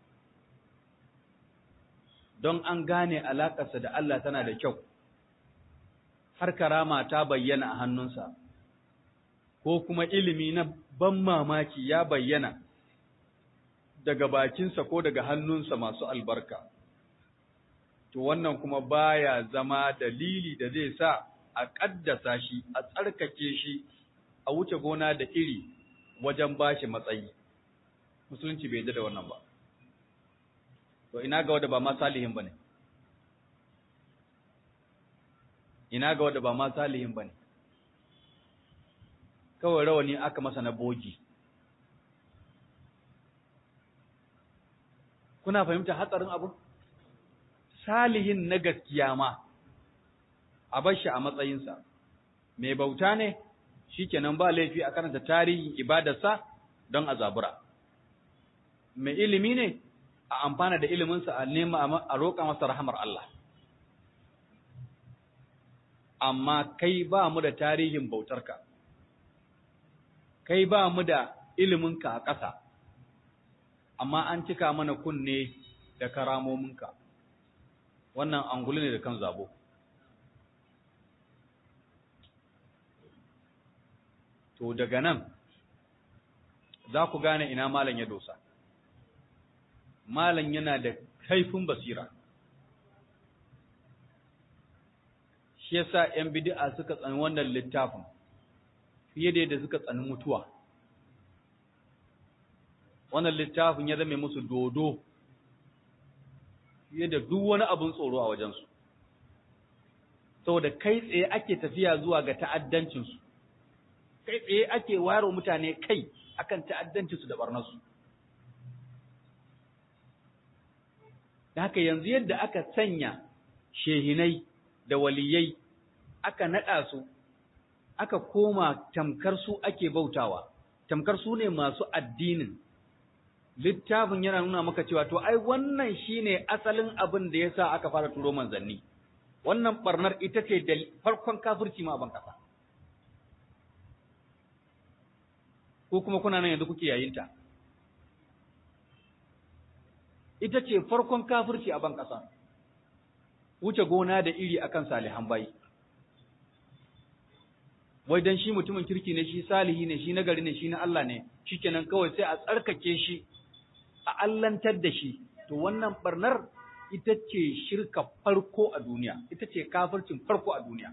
don an gane alaƙarsa da Allah tana da kyau har karama ta bayyana a hannunsa ko kuma ilimi na ban mamaki ya bayyana daga bakinsa ko daga hannunsa masu albarka to wannan kuma baya zama dalili da zai sa a ƙaddasa shi a tsarkake shi a wuce gona da iri wajen bashi matsayi musulunci bai da wannan ba to ina ga wanda ba ma salihin bane ina ga wanda ba ma salihin bane kawai rawani aka masa na bogi kuna fahimta hatsarin abu salihin na gaskiya ma a bar shi a matsayinsa mai bauta ne shikenan ba laifi a karanta tarihin ibadarsa don a zabura mai ilimi ne a amfana da iliminsa a nema a roƙa masa rahamar Allah amma kai ba mu da tarihin bautarka kai ba mu da iliminka a ƙasa amma an cika mana kunne da karamominka wannan angulu ne da kan zabo to daga nan za ku gane ina malam ya dosa malam yana da kaifin basira shi yasa ‘yan bid'a suka tsani wannan littafin fiye da yadda suka tsani mutuwa wannan littafin ya zame musu dodo fiye da duk wani abin tsoro a wajensu saboda kai tsaye ake tafiya zuwa ga ta'addancinsu kai tsaye ake ware mutane kai akan ta'addancinsu da barnarsu da haka yanzu yadda aka sanya shehinai da waliyai aka naɗa su aka koma tamkar su ake bautawa tamkar su ne masu addinin littafin yana nuna maka cewa to ai wannan shine asalin abin da yasa aka fara turo manzanni wannan barnar ita ce da farkon kafirci ma ban kasa ko kuma kuna nan yanzu kuke yayinta ita ce farkon kafirci a ban kasa wuce gona da iri akan salihan bayi wai dan shi mutumin kirki ne shi salihi ne shi nagari ne shi na Allah ne shikenan kawai sai a tsarkake shi a allantar da shi to wannan barnar ita ce shirka farko a duniya ita ce kafircin farko a duniya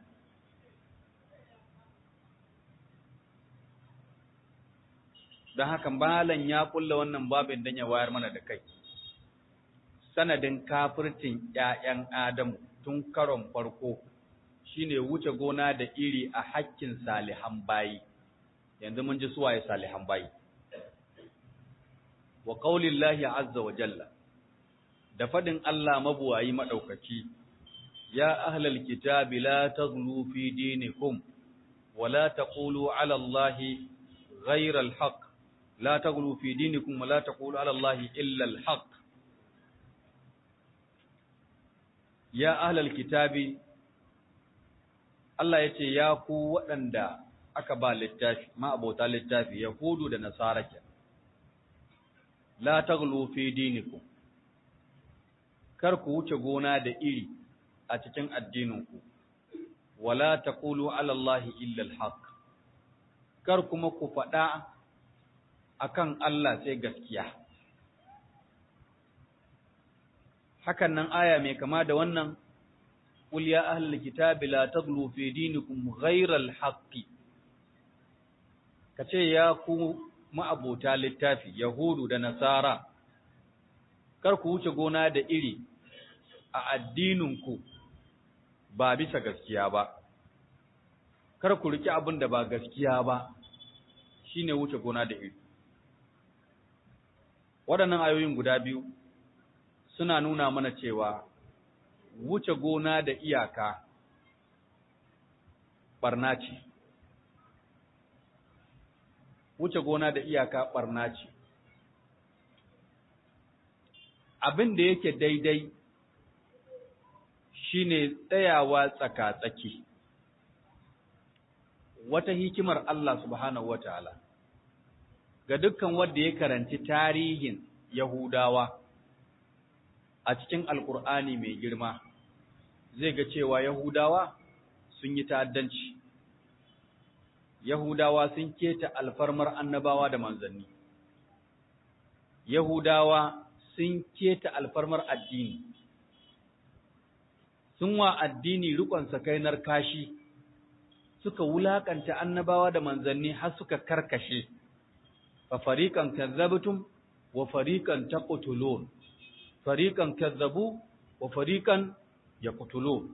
don haka malam ya kulla wannan babin dan ya wayar mana da kai sanadin kafircin ƴaƴan Adamu tun karon farko shine wuce gona da iri a hakkin salihan bayi yanzu mun ji suwaye salihan bayi wa qaulillahi azza wa jalla da fadin Allah mabuwayi madaukaki ya ahlal kitabi la taghlu fi dinikum wa la taqulu ala allahi ghayra alhaq la taghlu fi dinikum wa la taqulu ala allahi illa alhaq ya ahlal kitabi Allah ya ce ya ku waɗanda aka ba littafi ma abota littafi yahudu da nasara ke la taghlu fi dinikum kar ku wuce gona da iri a cikin addininku wala taqulu ala allahi illa alhaq kar kuma ku faɗa akan Allah sai gaskiya hakan nan aya mai kama da wannan qul ya ahlal kitabi la taghlu fi dinikum ghayra alhaq kace ya ku ma'abota littafi yahudu da nasara kar ku wuce gona da iri a addininku ba bisa gaskiya ba kar ku riki abin da ba gaskiya ba shine wuce gona da iri waɗannan ayoyin guda biyu suna nuna mana cewa wuce gona da iyaka barna ce wuce gona da iyaka barna ce abin da yake daidai shine tsayawa tsaka-tsaki wata hikimar Allah subhanahu wataala ga dukkan wanda ya karanci tarihin Yahudawa a cikin Alƙur'ani mai girma zai ga cewa Yahudawa sun yi ta'addanci Yahudawa sun keta alfarmar annabawa da manzanni Yahudawa sun keta alfarmar addini sun wa addini rikon sakainar kashi suka wulakanta annabawa da manzanni har suka karkashe fa fariqan kazzabtum wa fariqan taqtulun fariqan kazzabu wa fariqan yaqtulun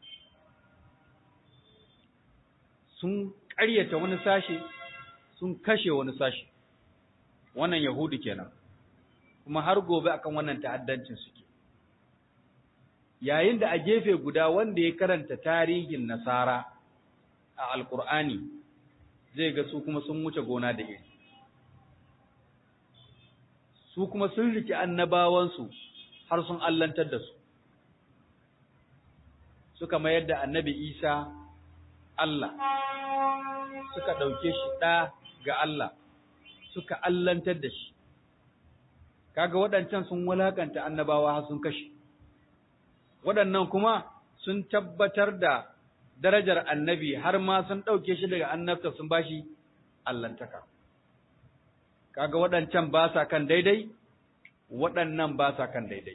sun ƙaryata wani sashe sun kashe wani sashe wannan yahudu kenan kuma har gobe akan wannan ta'addancin suke yayin da a gefe guda wanda ya karanta tarihin nasara a alkur'ani zai ga su kuma sun wuce gona da iri su kuma sun riki annabawansu har sun allantar da su suka mayar da annabi isa Allah suka ɗauke shi ɗa ga Allah suka allantar da shi kaga waɗancan sun walakanta annabawa har sun kashe waɗannan kuma sun tabbatar da darajar annabi har ma sun ɗauke shi daga annabta sun bashi allantaka kaga waɗancan ba sa kan daidai waɗannan ba sa kan daidai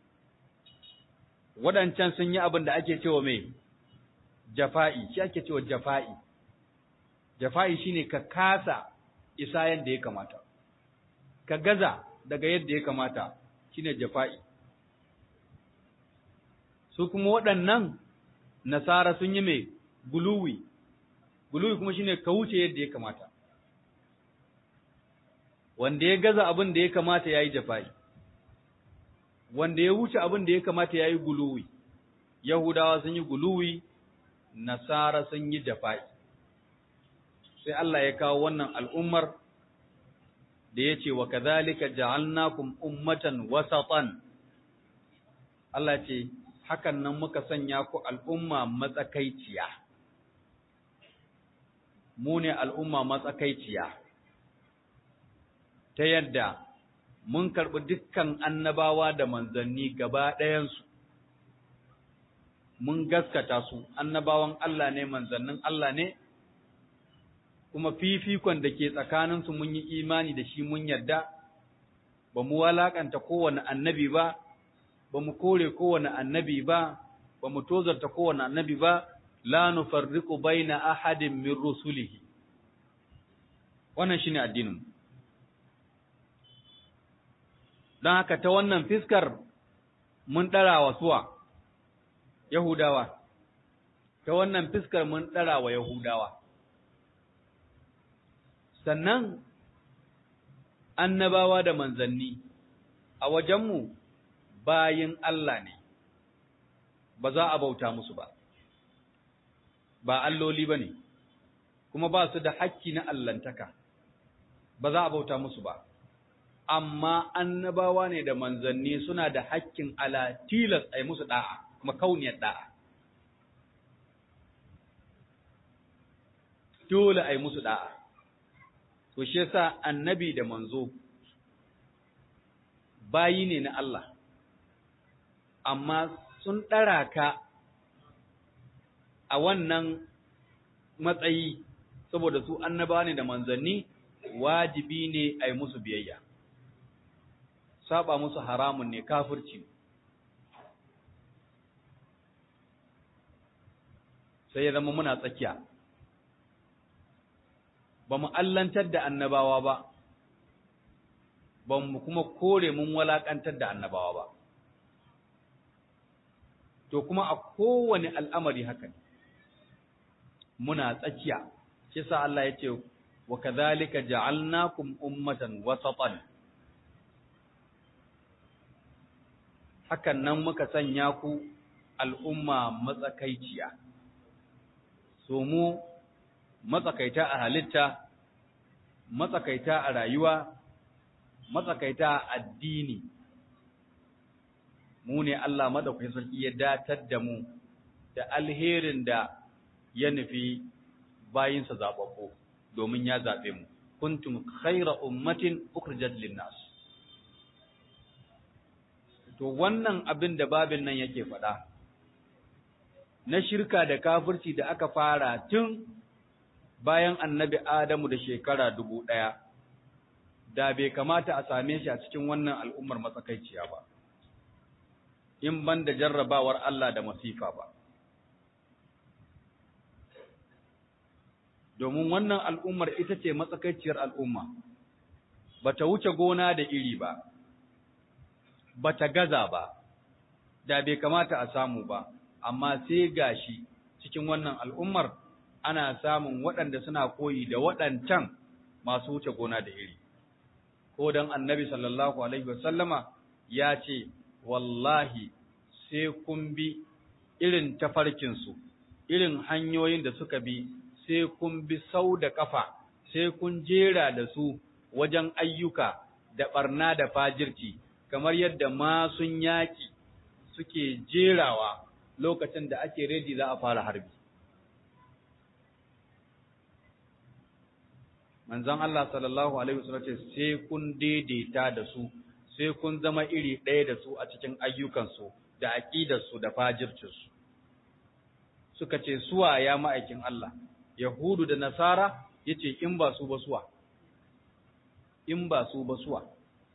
waɗancan sun yi abin da ake cewa mai jafa'i shi ake cewa jafa'i jafa'i shine ka kasa isa yadda ya kamata ka gaza daga yadda ya kamata shine jafa'i su kuma waɗannan nasara sun yi mai guluwi guluwi kuma shine ka wuce yadda ya kamata wanda ya gaza abin da ya kamata yayi jafa'i wanda ya wuce abin da ya kamata yayi guluwi yahudawa sun yi guluwi nasara sun yi jafa'i sai Allah ya kawo wannan al'ummar da ya ce wa kazalika ja'alnakum ummatan wasatan Allah ce hakan nan muka sanya ku al'umma matsakaiciya mu ne al'umma matsakaiciya ta yadda mun karɓi dukkan annabawa da manzanni gaba ɗayansu mun gaskata su annabawan Allah ne manzannin Allah ne kuma fifikon da ke tsakaninsu mun yi imani da shi mun yarda ba mu walakanta kowane annabi ba ba mu kore kowane annabi ba ba mu tozarta kowane annabi ba la nufarriqu baina ahadin min rusulihi wannan shine addinin dan haka ta wannan fiskar mun dara wa suwa yahudawa ta wannan fiskar mun dara wa yahudawa sannan annabawa da manzanni a wajenmu bayin Allah ne ba za a bauta musu ba ba alloli ba ne kuma ba su da hakki na allantaka ba za a bauta musu ba amma annabawa ne da manzanni suna da hakkin ala tilas a yi musu da'a kuma kauniyar da'a dole a yi musu da'a to shi yasa annabi da manzo bayi ne na Allah amma sun ɗara ka a wannan matsayi saboda su annaba ne da manzanni wajibi ne a yi musu biyayya saba musu haramun ne kafirci sai ya zama muna tsakiya ba mu allantar da annabawa ba ba mu kuma kore mun walakantar da annabawa ba to kuma a kowane al'amari haka ne muna tsakiya shi sa Allah ya ce wa kadhalika ja'alnakum ummatan wasatan hakan nan muka sanya ku al'umma matsakaiciya so mu matsakaita a halitta matsakaita a rayuwa matsakaita a addini mu ne Allah madaukakin sarki ya datar da mu da alherin da ya nufi bayinsa zababbu domin ya zabe mu kuntum khayra ummatin ukhrijat lin-nas to wannan abin da babin nan yake faɗa na shirka da kafirci da aka fara tun bayan annabi Adamu da shekara dubu ɗaya, da bai kamata a same shi a cikin wannan al'ummar matsakaiciya ba, in ban da jarrabawar Allah da masifa ba. Domin wannan al'ummar ita ce matsakaiciyar al'umma, ba ta wuce gona da iri ba, ba ta gaza ba, da bai kamata a samu ba, amma sai gashi cikin wannan al'ummar ana samun waɗanda suna koyi da waɗancan masu wuce gona da iri. Ko don annabi sallallahu Alaihi wasallama ya ce, Wallahi, sai kun bi irin tafarkinsu, irin hanyoyin da suka bi, sai kun bi sau da ƙafa, sai kun jera da su wajen ayyuka da ɓarna da fajirci, kamar yadda masun yaƙi suke jerawa lokacin da ake redi za a fara harbi. manzon Allah sallallahu alaihi wasallam ce sai kun daidaita da su sai kun zama iri ɗaya da su a cikin ayyukansu da aƙidarsu da fajircinsu suka ce suwa ya ma'aikin Allah yahudu da nasara yace in ba su ba suwa in ba su ba suwa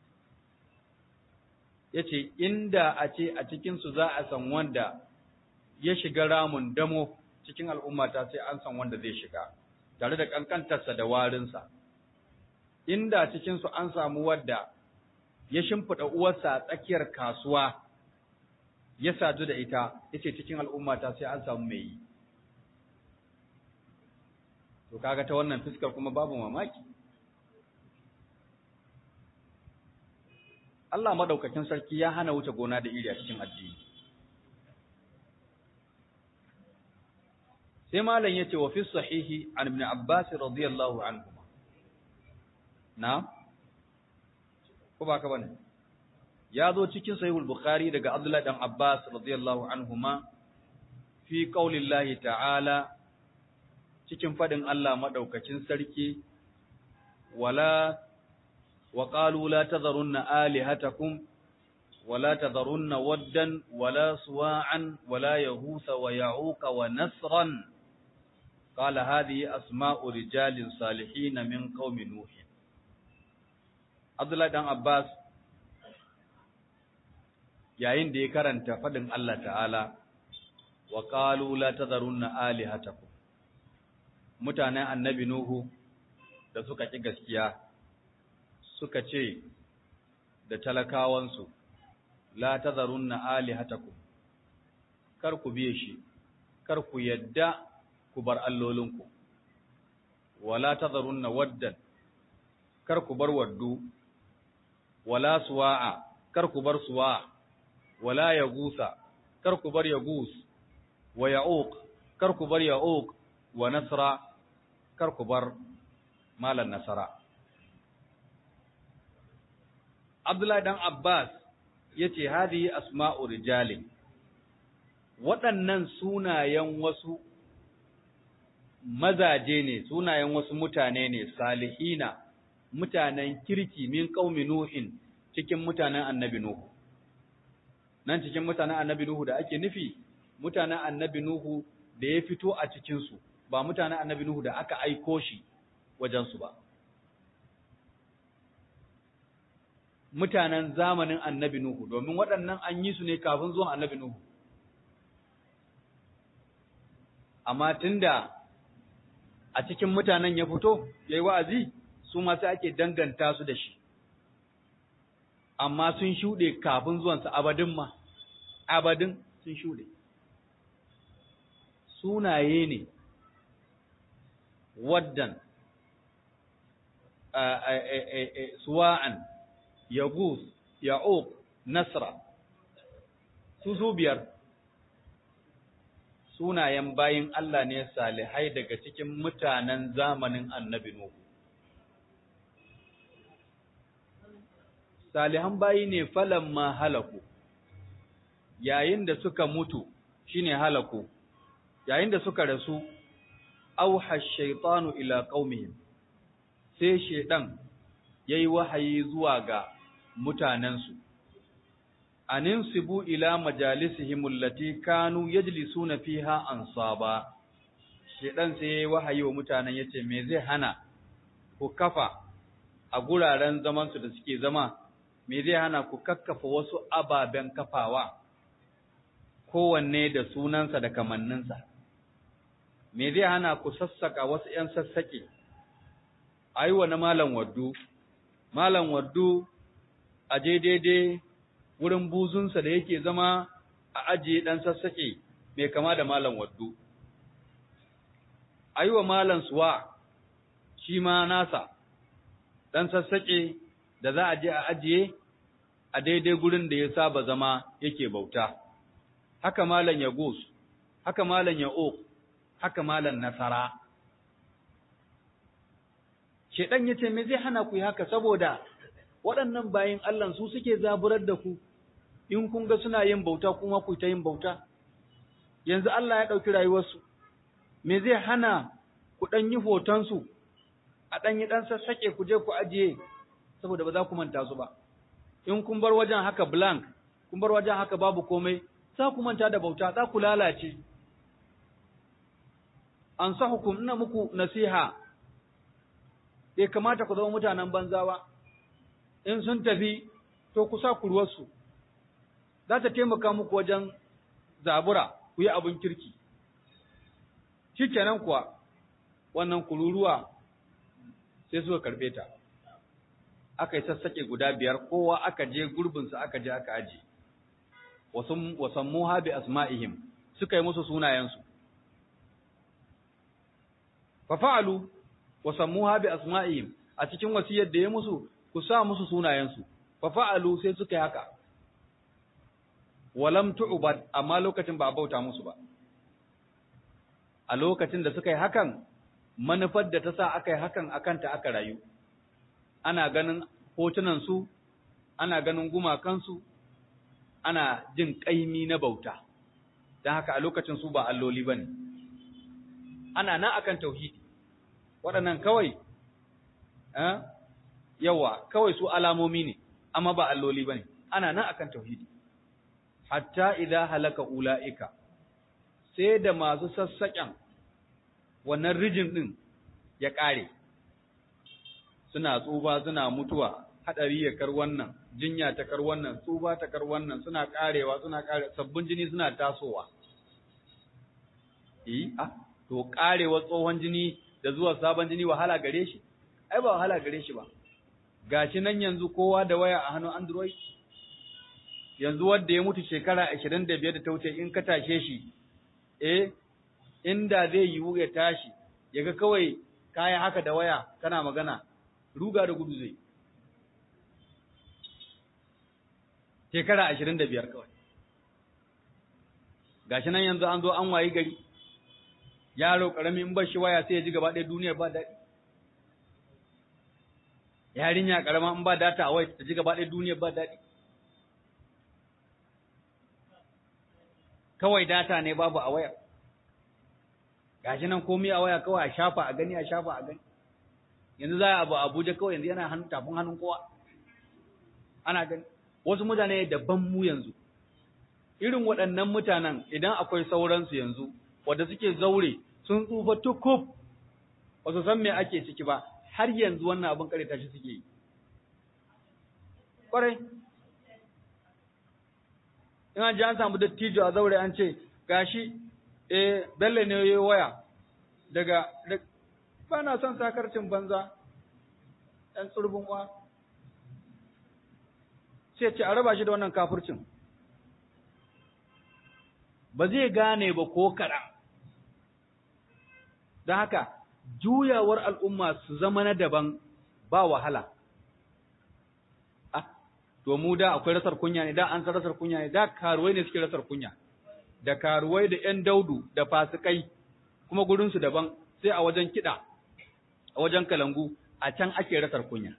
yace inda a ce a cikin su za a san wanda ya shiga ramun damo cikin al'ummata sai an san wanda zai shiga tare da kankantarsa da warinsa, inda cikinsu an samu wadda ya shimfiɗa uwarsa a tsakiyar kasuwa ya sadu da ita, ya ce cikin al'ummata sai an samu mai yi. To, kaga ta wannan fuskar kuma babu mamaki. Allah maɗaukakin sarki ya hana wuce gona da iri a cikin addini. sai malam yace wa fi sahihi an ibn abbas radiyallahu anhu na ko ba ka bane ya zo cikin sahihul bukhari daga abdullahi dan abbas radiyallahu anhuma fi qaulillahi ta'ala cikin fadin Allah madaukakin sarki wala wa qalu la tadharunna alihatakum ولا تذرن ودا ولا سواعا ولا يغوث ويعوق ونسرا قال هذه أسماء رجال صالحين من قوم نوح عبد الله بن عباس yayin da ya karanta fadin Allah ta'ala wa qalu la tadharunna alihatakum mutanen annabi nuhu da suka ki gaskiya suka ce da talakawansu la tadharunna alihatakum kar ku biye shi kar ku yadda ku bar allolinku wala tadharunna waddan kar ku bar waddu wala suwa'a kar ku bar suwa wala yagusa kar ku bar yagus wa ya'uq kar ku bar ya'uq wa nasra kar ku bar malan nasara Abdullahi dan Abbas yace hadihi asma'u rijalin waɗannan sunayen wasu mazaje ne sunayen wasu mutane ne salihina mutanen kirki min qaumi nuhin cikin mutanen annabi nuhu nan cikin mutanen annabi nuhu da ake nufi mutanen annabi nuhu da ya fito a cikin su ba mutanen annabi nuhu da aka aiko shi wajen su ba mutanen zamanin annabi nuhu domin waɗannan an yi su ne kafin zuwan annabi nuhu amma tunda a cikin mutanen ya fito ya yi wa'azi su masu ake danganta su da shi, amma sun shuɗe kafin zuwansa abadin ma, abadin sun shuɗe. Sunaye ne, waddan, suwa'an, yagus, ya'uq, nasra, su su biyar. sunayen bayin Allah ne salihai daga cikin mutanen zamanin annabi Nuhu. Salihan bayi ne falan ma halaku, yayin da suka mutu shine halaku, yayin da suka rasu auha shaitanu ila qaumihim sai shaidan yayi wahayi zuwa ga mutanensu aninsibu ila majalisihim allati kanu yajlisuna fiha ansaba shaidan sai yayi wahayi wa mutanen yace me zai hana ku kafa a guraren zaman su da suke zama me zai hana ku kakkafa wasu ababen kafawa kowanne da sunansa da kamanninsa me zai hana ku sassaka wasu ‘yan sassaƙe, a yi wa na Malam Waddu, Malam Waddu a je daidai wurin buzunsa da yake zama a ajiye ɗan sassaƙe mai kama da Malam Waddu. A yi wa Malam Suwa shi ma nasa, ɗan sassaƙe da za a je a ajiye a daidai gurin da ya saba zama yake bauta. Haka Malam Yagus, haka Malam Ya'uq, haka malan nasara. Shedan ya ce, Me zai hana ku yi haka saboda waɗannan bayin Allah su suke zaburar da ku, in kun ga suna yin bauta kuma ku ta yin bauta. Yanzu Allah ya ɗauki rayuwarsu, me zai hana ku ɗan yi hotonsu, a ɗan yi ɗan sassaƙe ku je ku ajiye, saboda ba za ku manta su ba. In kun bar wajen haka blank, kun bar wajen haka babu komai, za ku manta da bauta, za ku lalace. an sa hukum ina muku nasiha bai kamata ku zama mutanen banza ba in sun tafi to ku sa kurwarsu za ta taimaka muku wajen zabura ku yi abin kirki shi kenan kuwa wannan kururuwa sai suka karbe ta aka yi sassaƙe guda biyar kowa aka je gurbinsa aka je aka aji wasan muha bi asma'ihim suka yi musu sunayensu fafa'alu wa sammuha bi asma'ihim a cikin wasiyar da ya musu ku sa musu sunayensu fafa'alu sai suka yi haka walam tu'bad amma lokacin ba a bauta musu ba a lokacin da suka yi hakan manufar da ta sa aka yi hakan akan ta aka rayu ana ganin hotunan su ana ganin gumakansu ana jin kaimi na bauta don haka a lokacin su ba alloli bane ana nan akan tauhidi waɗannan kawai yawa kawai su alamomi ne amma ba alloli bane ana nan akan tauhidi hatta idza halaka ulaika sai da masu sassaƙen wannan rijin din ya ƙare suna tsuba suna mutuwa hadari ya kar wannan jinya ta kar wannan tsuba ta kar wannan suna ƙarewa suna ƙare sabbin jini suna tasowa eh ah to karewa tsohon jini da zuwa sabon jini wahala gare shi ai ba wahala gare shi ba gashi nan yanzu kowa da waya a hannun android yanzu wanda ya mutu shekara 25 da ta wuce in ka tashe shi eh inda zai yiwu ya tashi yaga kawai kaya haka da waya kana magana ruga da gudu zai shekara 25 kawai gashi nan yanzu an zo an wayi gari yaro karami in ba shi waya sai ya ji gaba ɗaya duniyar ba daɗi yarinya karama in ba data a waya ta ji gaba ɗaya duniyar ba daɗi kawai data ne babu a waya gashi nan komai a waya kawai a shafa a gani a shafa a gani yanzu za a abu abuja kawai yanzu yana hannun tafin hannun kowa ana gani wasu mutane daban mu yanzu irin waɗannan mutanen idan akwai sauransu yanzu wadda suke zaure sun tsufa tukuf ba su san me ake ciki ba har yanzu wannan abin kare tashi suke yi ƙwarai in an ji an samu dattijo a zaure an ce gashi eh bello ne yayi waya daga ba na son sakarcin banza ɗan tsurbin uwa sai ce a raba shi da wannan kafircin ba zai gane ba ko kaɗan don haka juyawar al'umma su zama na daban ba wahala ah to mu da akwai rasar kunya ne da an san rasar kunya ne da karuwai ne suke rasar kunya da karuwai da ‘yan daudu da fasikai kuma gurinsu daban sai a wajen kiɗa a wajen kalangu a can ake rasar kunya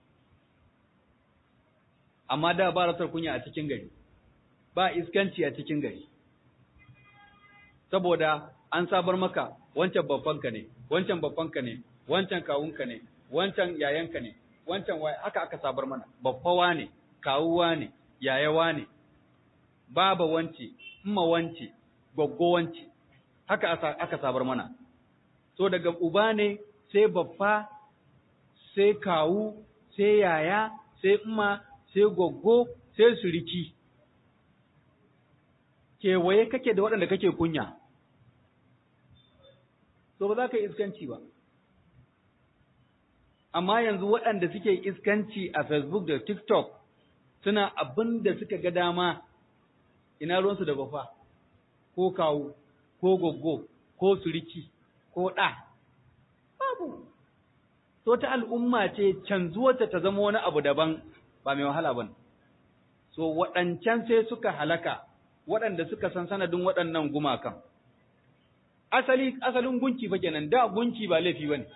amma da ba rasar kunya a cikin gari ba iskanci a cikin gari saboda an sabar maka wancan babbanka ne wancan babbanka ne wancan kawunka ne wancan yayanka ne wancan waye haka aka sabar mana babbawa ne kawuwa ne yayawa ne baba wance umma wance goggo wance haka aka sabar mana so daga uba ne sai babba sai kawu sai yaya sai umma sai goggo sai suriki kewaye kake da waɗanda kake kunya so ba za ka yi iskanci ba amma yanzu waɗanda suke iskanci a facebook da tiktok suna abin da suka ga dama ina ruwansu da bafa ko kawu ko goggo ko suriki ko ɗa babu so ta al'umma ce canzuwarta ta zama wani abu daban ba mai wahala ba so waɗancan sai suka halaka waɗanda suka san sanadin waɗannan gumakan asali asalin gunki fa kenan da gunki ba laifi bane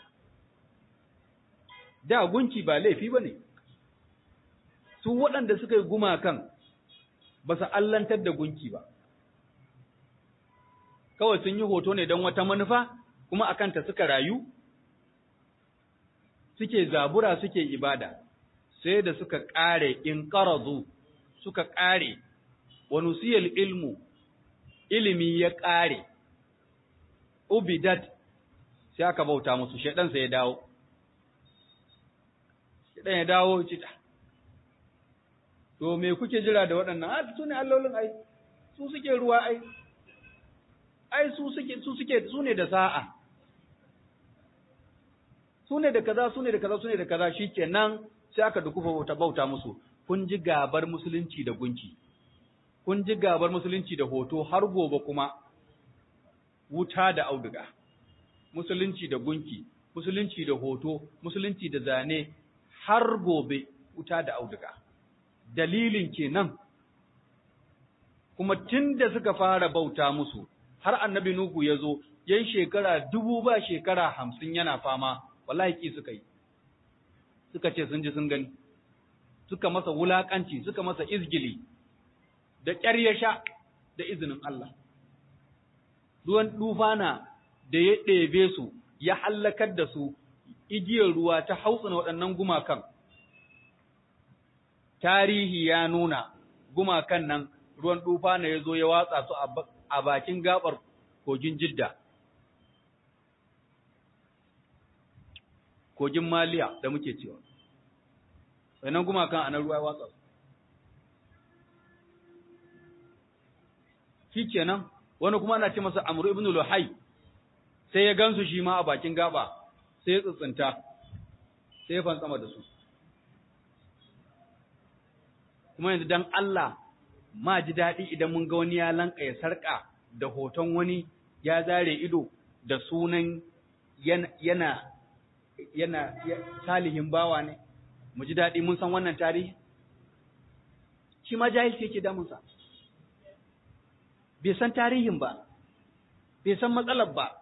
da gunki ba laifi bane su waɗanda suka yi gumakan ba su allantar da gunki ba kawai sun yi hoto ne don wata manufa kuma akan ta suka rayu suke zabura suke ibada sai da suka ƙare in ƙarazu suka ƙare wa nusiyal ilmu ilimi ya ƙare ubidat sai aka bauta musu shedan sai ya dawo shedan ya dawo cita to me kuke jira da waɗannan a su ne allolin ai su suke ruwa ai ai su suke su suke su ne da sa'a su ne da kaza su ne da kaza su ne da kaza shikenan sai aka dukufa bauta bauta musu kun ji gabar musulunci da gunki kun ji gabar musulunci da hoto har gobe kuma wuta da auduga musulunci da gunki musulunci da hoto musulunci da zane har gobe wuta da auduga dalilin kenan kuma tun da suka fara bauta musu har annabi nuhu ya zo yan shekara dubu ba shekara hamsin yana fama wallahi ki suka yi suka ce sun ji sun gani suka masa wulakanci suka masa izgili da ƙyar ya sha da izinin Allah ruwan dufana da ya ɗebe su ya hallakar da su igiyar ruwa ta hautsina waɗannan gumakan tarihi ya nuna gumakan nan ruwan dufana ya zo ya watsa su a bakin gabar kogin jidda kogin maliya da muke cewa sannan gumakan a nan ruwa ya watsa su shi kenan wani kuma ana ce masa amru ibn luhai sai ya gansu shi ma a bakin gaba sai ya tsitsinta sai ya fantsama da su kuma yanzu dan Allah ma ji daɗi idan mun ga wani ya lanka ya sarƙa da hoton wani ya zare ido da sunan yana yana yana salihin bawa ne mu ji daɗi mun san wannan tarihi shi ma jahilci yake damunsa bai san tarihin ba bai san matsalar ba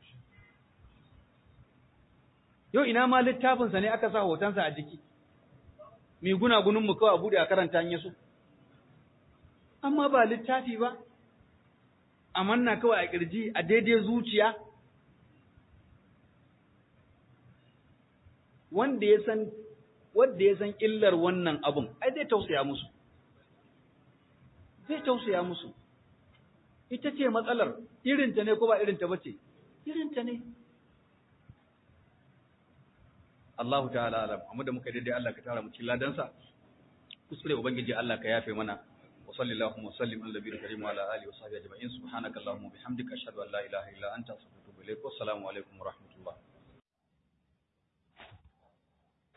yau ina ma littafinsa ne aka sa hotonsa a jiki mai gunagunin mu kawai a bude a karanta yaso amma ba littafi ba a manna kawai a kirji a daidai zuciya wanda ya san wanda ya san illar wannan abun ai zai tausaya musu zai tausaya musu ita ce matsalar irinta ne ko ba irinta bace irinta ne Allahu ta'ala alam amma da muka daidai Allah ka tara mu cikin ladansa kuskure ubangiji Allah ka yafe mana wa sallallahu wa sallim ala nabiyil karim wa ala alihi wa sahbihi ajma'in subhanaka allahumma bihamdika ashhadu an la ilaha illa anta astaghfiruka wa atubu ilaik wa assalamu alaikum wa rahmatullahi